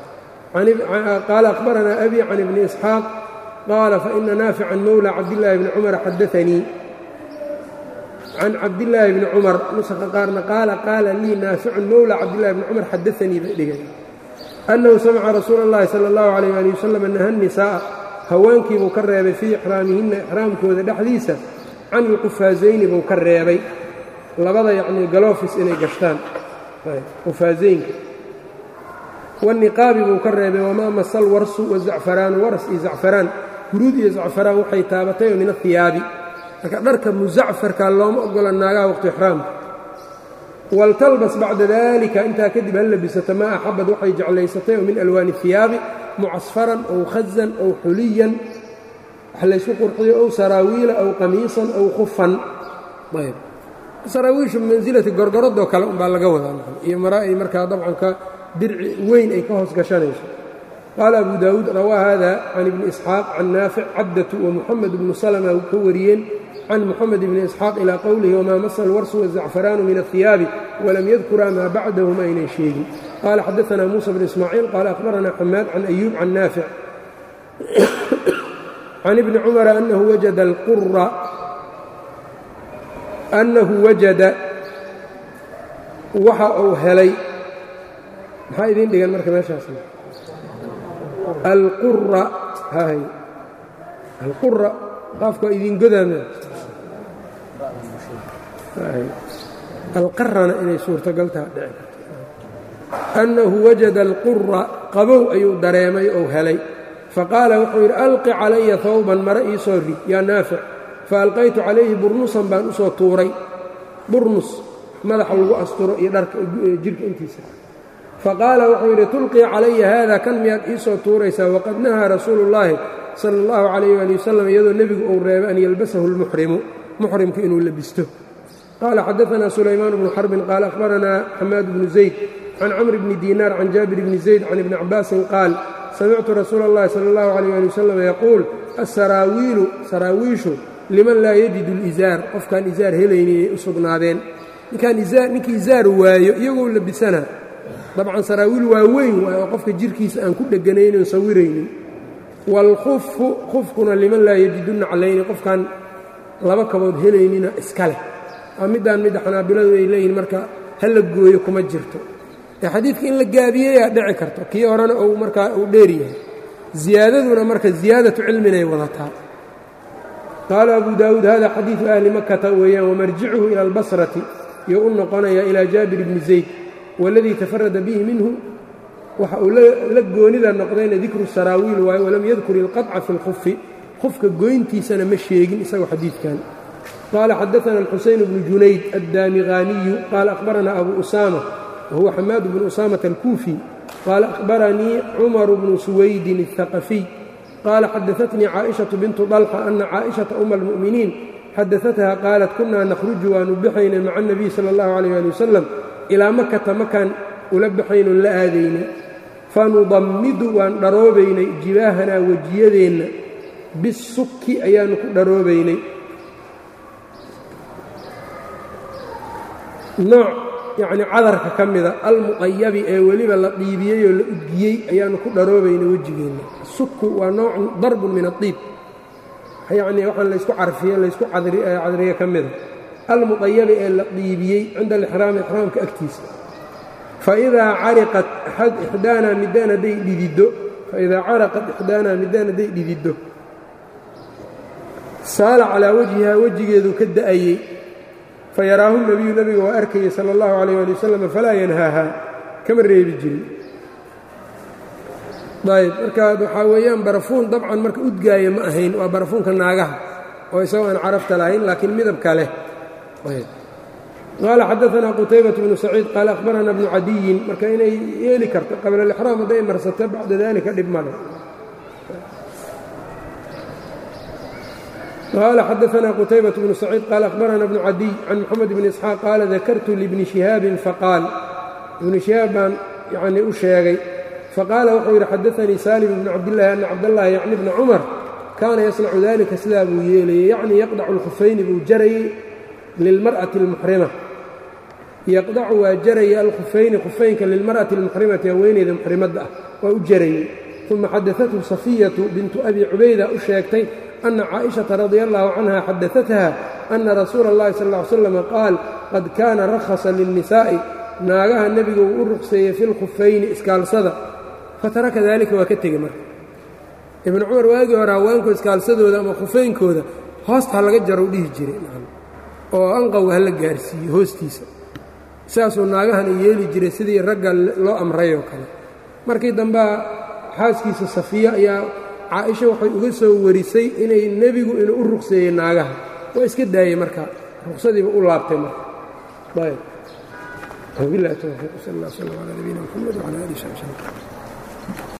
qaala ahbaranaa abi can ibni isxaaq qaala faina naafican mowla cabdillaahi bni cumar xadaanii can cabdillaahi bni cumar nusaqa qaarna qaala qaala lii naaficun mowla cabdillahi bni cumar xadaanii bay dhigay annahu samica rasuula اllahi sala اllahu alayh ali wasalam naha nisaa'a haweenkii buu ka reebay fii ixraamihinna ixraamkooda dhexdiisa can ilqufaazayni buu ka reebay labada yacnii galoofis inay gashtaan qufaazaynka waniqaabi buu ka reebay wamaa masa alwarsu wazacfaraanu waras iyo zacfaraan huruud iyo zacfaraan waxay taabatay oo min ahiyaabi marka dharka musacfarka looma ogola naagaha waqti ixraamka waltalbas bacda dalika intaa kadib hal labisato maa axabad waxay jeclaysatay oo min alwaani hiyaabi mucasfaran ow khazan ow xuliyan wax laysku qurxiyo ow saraawiila ow qamiisan ow khufan ayb saraawiishu mansilati gorgoradoo kale umbaa laga wadaa iyo mara ay markaa dabcan ka dirci weyn ay ka hoos gashanayso qaala abu daawuud rawaa hada can ibni isxaaq can naafic cabdatu wamuxamed bnu salma ka wariyeen can muxamed bni isxaaq ilaa qowlihi wamaa masa alwarsu wazacfaraanu min ahiyaabi walam yadkuraa maa bacdahum aynan sheegin qaala xadaanaa muusa bn ismaaciil qaala ahbaranaa xamaad can ayuub can naafic can ibni cumara anahu wajada alqura annahu wajada waxa uu helay maxaa idiin dhigan marka meeshaas alqura hay alqura qaafka waa idiin godaame alqarana inay suurtagaltaa dhici karto annahu wajada alqura qabow ayuu dareemay ou helay faqaala wuxuu yidhi alqi calaya hawban mare ii soo rid yaa naafic faalqaytu calayhi burnusan baan u soo tuuray burnus madaxa lagu asturo iyo dharka jirka intiisa faqaala wuxuu yidhi tulqii calaya haada kan miyaad ii soo tuuraysaa waqad nahaa rasuulu ullaahi sala allahu calayh ali wasalam iyadoo nebigu uu reebay an yalbasahu lmuxrimu muxrimku inuu labisto qaala xadaanaa sulaymaan bnu xarbin qaala ahbaranaa xamaad bnu zayd can camr bni diinaar can jaabir bni zayd can ibni cabaasin qaal samictu rasuula اllahi sala اllahu calayh ali wasalam yaquul asaraawiilu saraawiishu liman laa yajidu lizaar qofkaan izaar helaynin inay u sugnaadeen ninkii izaar waayo iyagoo labisana dabcan saraawiil waa weyn waay oo qofka jirkiisa aan ku dheganaynin sawiraynin waalkhufu khufkuna liman laa yajidunna calayni qofkaan laba kabood helaynina iska leh waa middaan midda xanaabiladu ay leeyihin marka ha la gooyo kuma jirto ee xadiidka in la gaabiyeyaa dhici karto kii horena uu markaa uu dheer yahay ziyaadaduna marka ziyaadatu cilminay wadataa qaala abu daawuud hada xadiidu ahli makata weeyaan wamarjicuhu ila albasrati iyo u noqonaya ilaa jaabir bni zayd waladii tafarada bihi minhu waxa uu la goonida noqdayna dikru saraawiil waaye walam yadkur ilqaطca fi اlkhufi khufka goyntiisana ma sheegin isagoo xadiidkan qaala xadaana alxuseyn bnu junayd addaamiqaaniyu qaala akhbarana abu usaama wahuwa xamaad bnu usaamata alkuufi qaala akhbaranii cumaru bnu suwaydin الثaqafiy qaala xadaatnii caaئiشhaةu bintu طalxa ana caaئiشhaةa uma اlmu'miniin xadaatha qaalat kunaa nakhruju waanu baxaynay maca الnabiy salى اllahu عalيh ali wasalam ilaa makata makaan ula baxaynon la aadaynay fanudammidu waan dharoobaynay jibaahanaa wejiyadeenna bisukki ayaannu ku dharoobaynay nooc yacnii cadarka ka mida almuqayabi ee weliba la dhiibiyey oo la udgiyey ayaannu ku dharoobaynay wejigeenna sukku waa noocun darbun min adiib yacnii waxaan laysku carfiye laysku cadriye ka mida almuqayabi ee la dhiibiyey cinda alixraami ixraamka agtiisa faidaa cariqat ixdaanaa midaan hadday dhididdo faidaa caraqat ixdaanaa midaan hadday dhididdo saala calaa wajhihaa wejigeedu ka da'ayey fayaraahu nebiyu nebiga waa arkayey sala allahu calayh ali wasalam falaa yanhaahaa kama reebi jirin ayb markaa waxaa weeyaan barafuun dabcan marka udgaaya ma ahayn waa barafuunka naagaha oo isagoo aan carabta lahayn laakiin midabka leh qaala xadaanaa qutaybaة bnu saciid qaala akhbarana bnu cadiyin marka inay yeeli karto qabla alixraam hadday marsata bacda dalika dhib male qaala xadaanaa qutaybaة bnu saciid qaala akhbarana bnu cadiy can moxamed bni isxaaq qaala dakartu libni shihaabin faqaal ibni shihaab baan yanii u sheegay faqaala wuxuu yidhi xadaanii salim bnu cabdillaahi ana cabdallaahi yacni bna cumar kaana yasnacu dalika sidaa buu yeelayey yacnii yaqdacu lkhufayni buu jarayey lilmar'ati almuxrima yaqdacu waa jaraya alkhufayni khufaynka lilmar'ati almuxrimati haweeneyda muxrimadda ah waa u jarayey uma xadaathu safiyatu bintu abi cubayda u sheegtay ana caaئiشhaةa radia allahu canha xadaatha ana rasuula اllahi sal ا ly slam qaal qad kaana rakhasa lilnisaa'i naagaha nebiga uu u ruqseeyey fi lkhufayni iskaalsada fataraka dalika waa ka tegey marka ibnu cumar waagii hore haweenku iskaalsadooda ama khufaynkooda hoosta ha laga jarow dhihi jiray oo anqowga ha la gaarsiiyo hoostiisa saasuu naagahana yeeli jiray sidii ragga loo amrayoo kale markii dambea xaaskiisa safiya ayaa caaisha waxay uga soo warisay inay nebigu inuu u ruqseeyey naagaha waa iska daayey marka ruqsadiiba u laabtay marka ayb wabilahi towfiiq sal اllah slm calaa nabiyina mxamed wcala alih sabi slm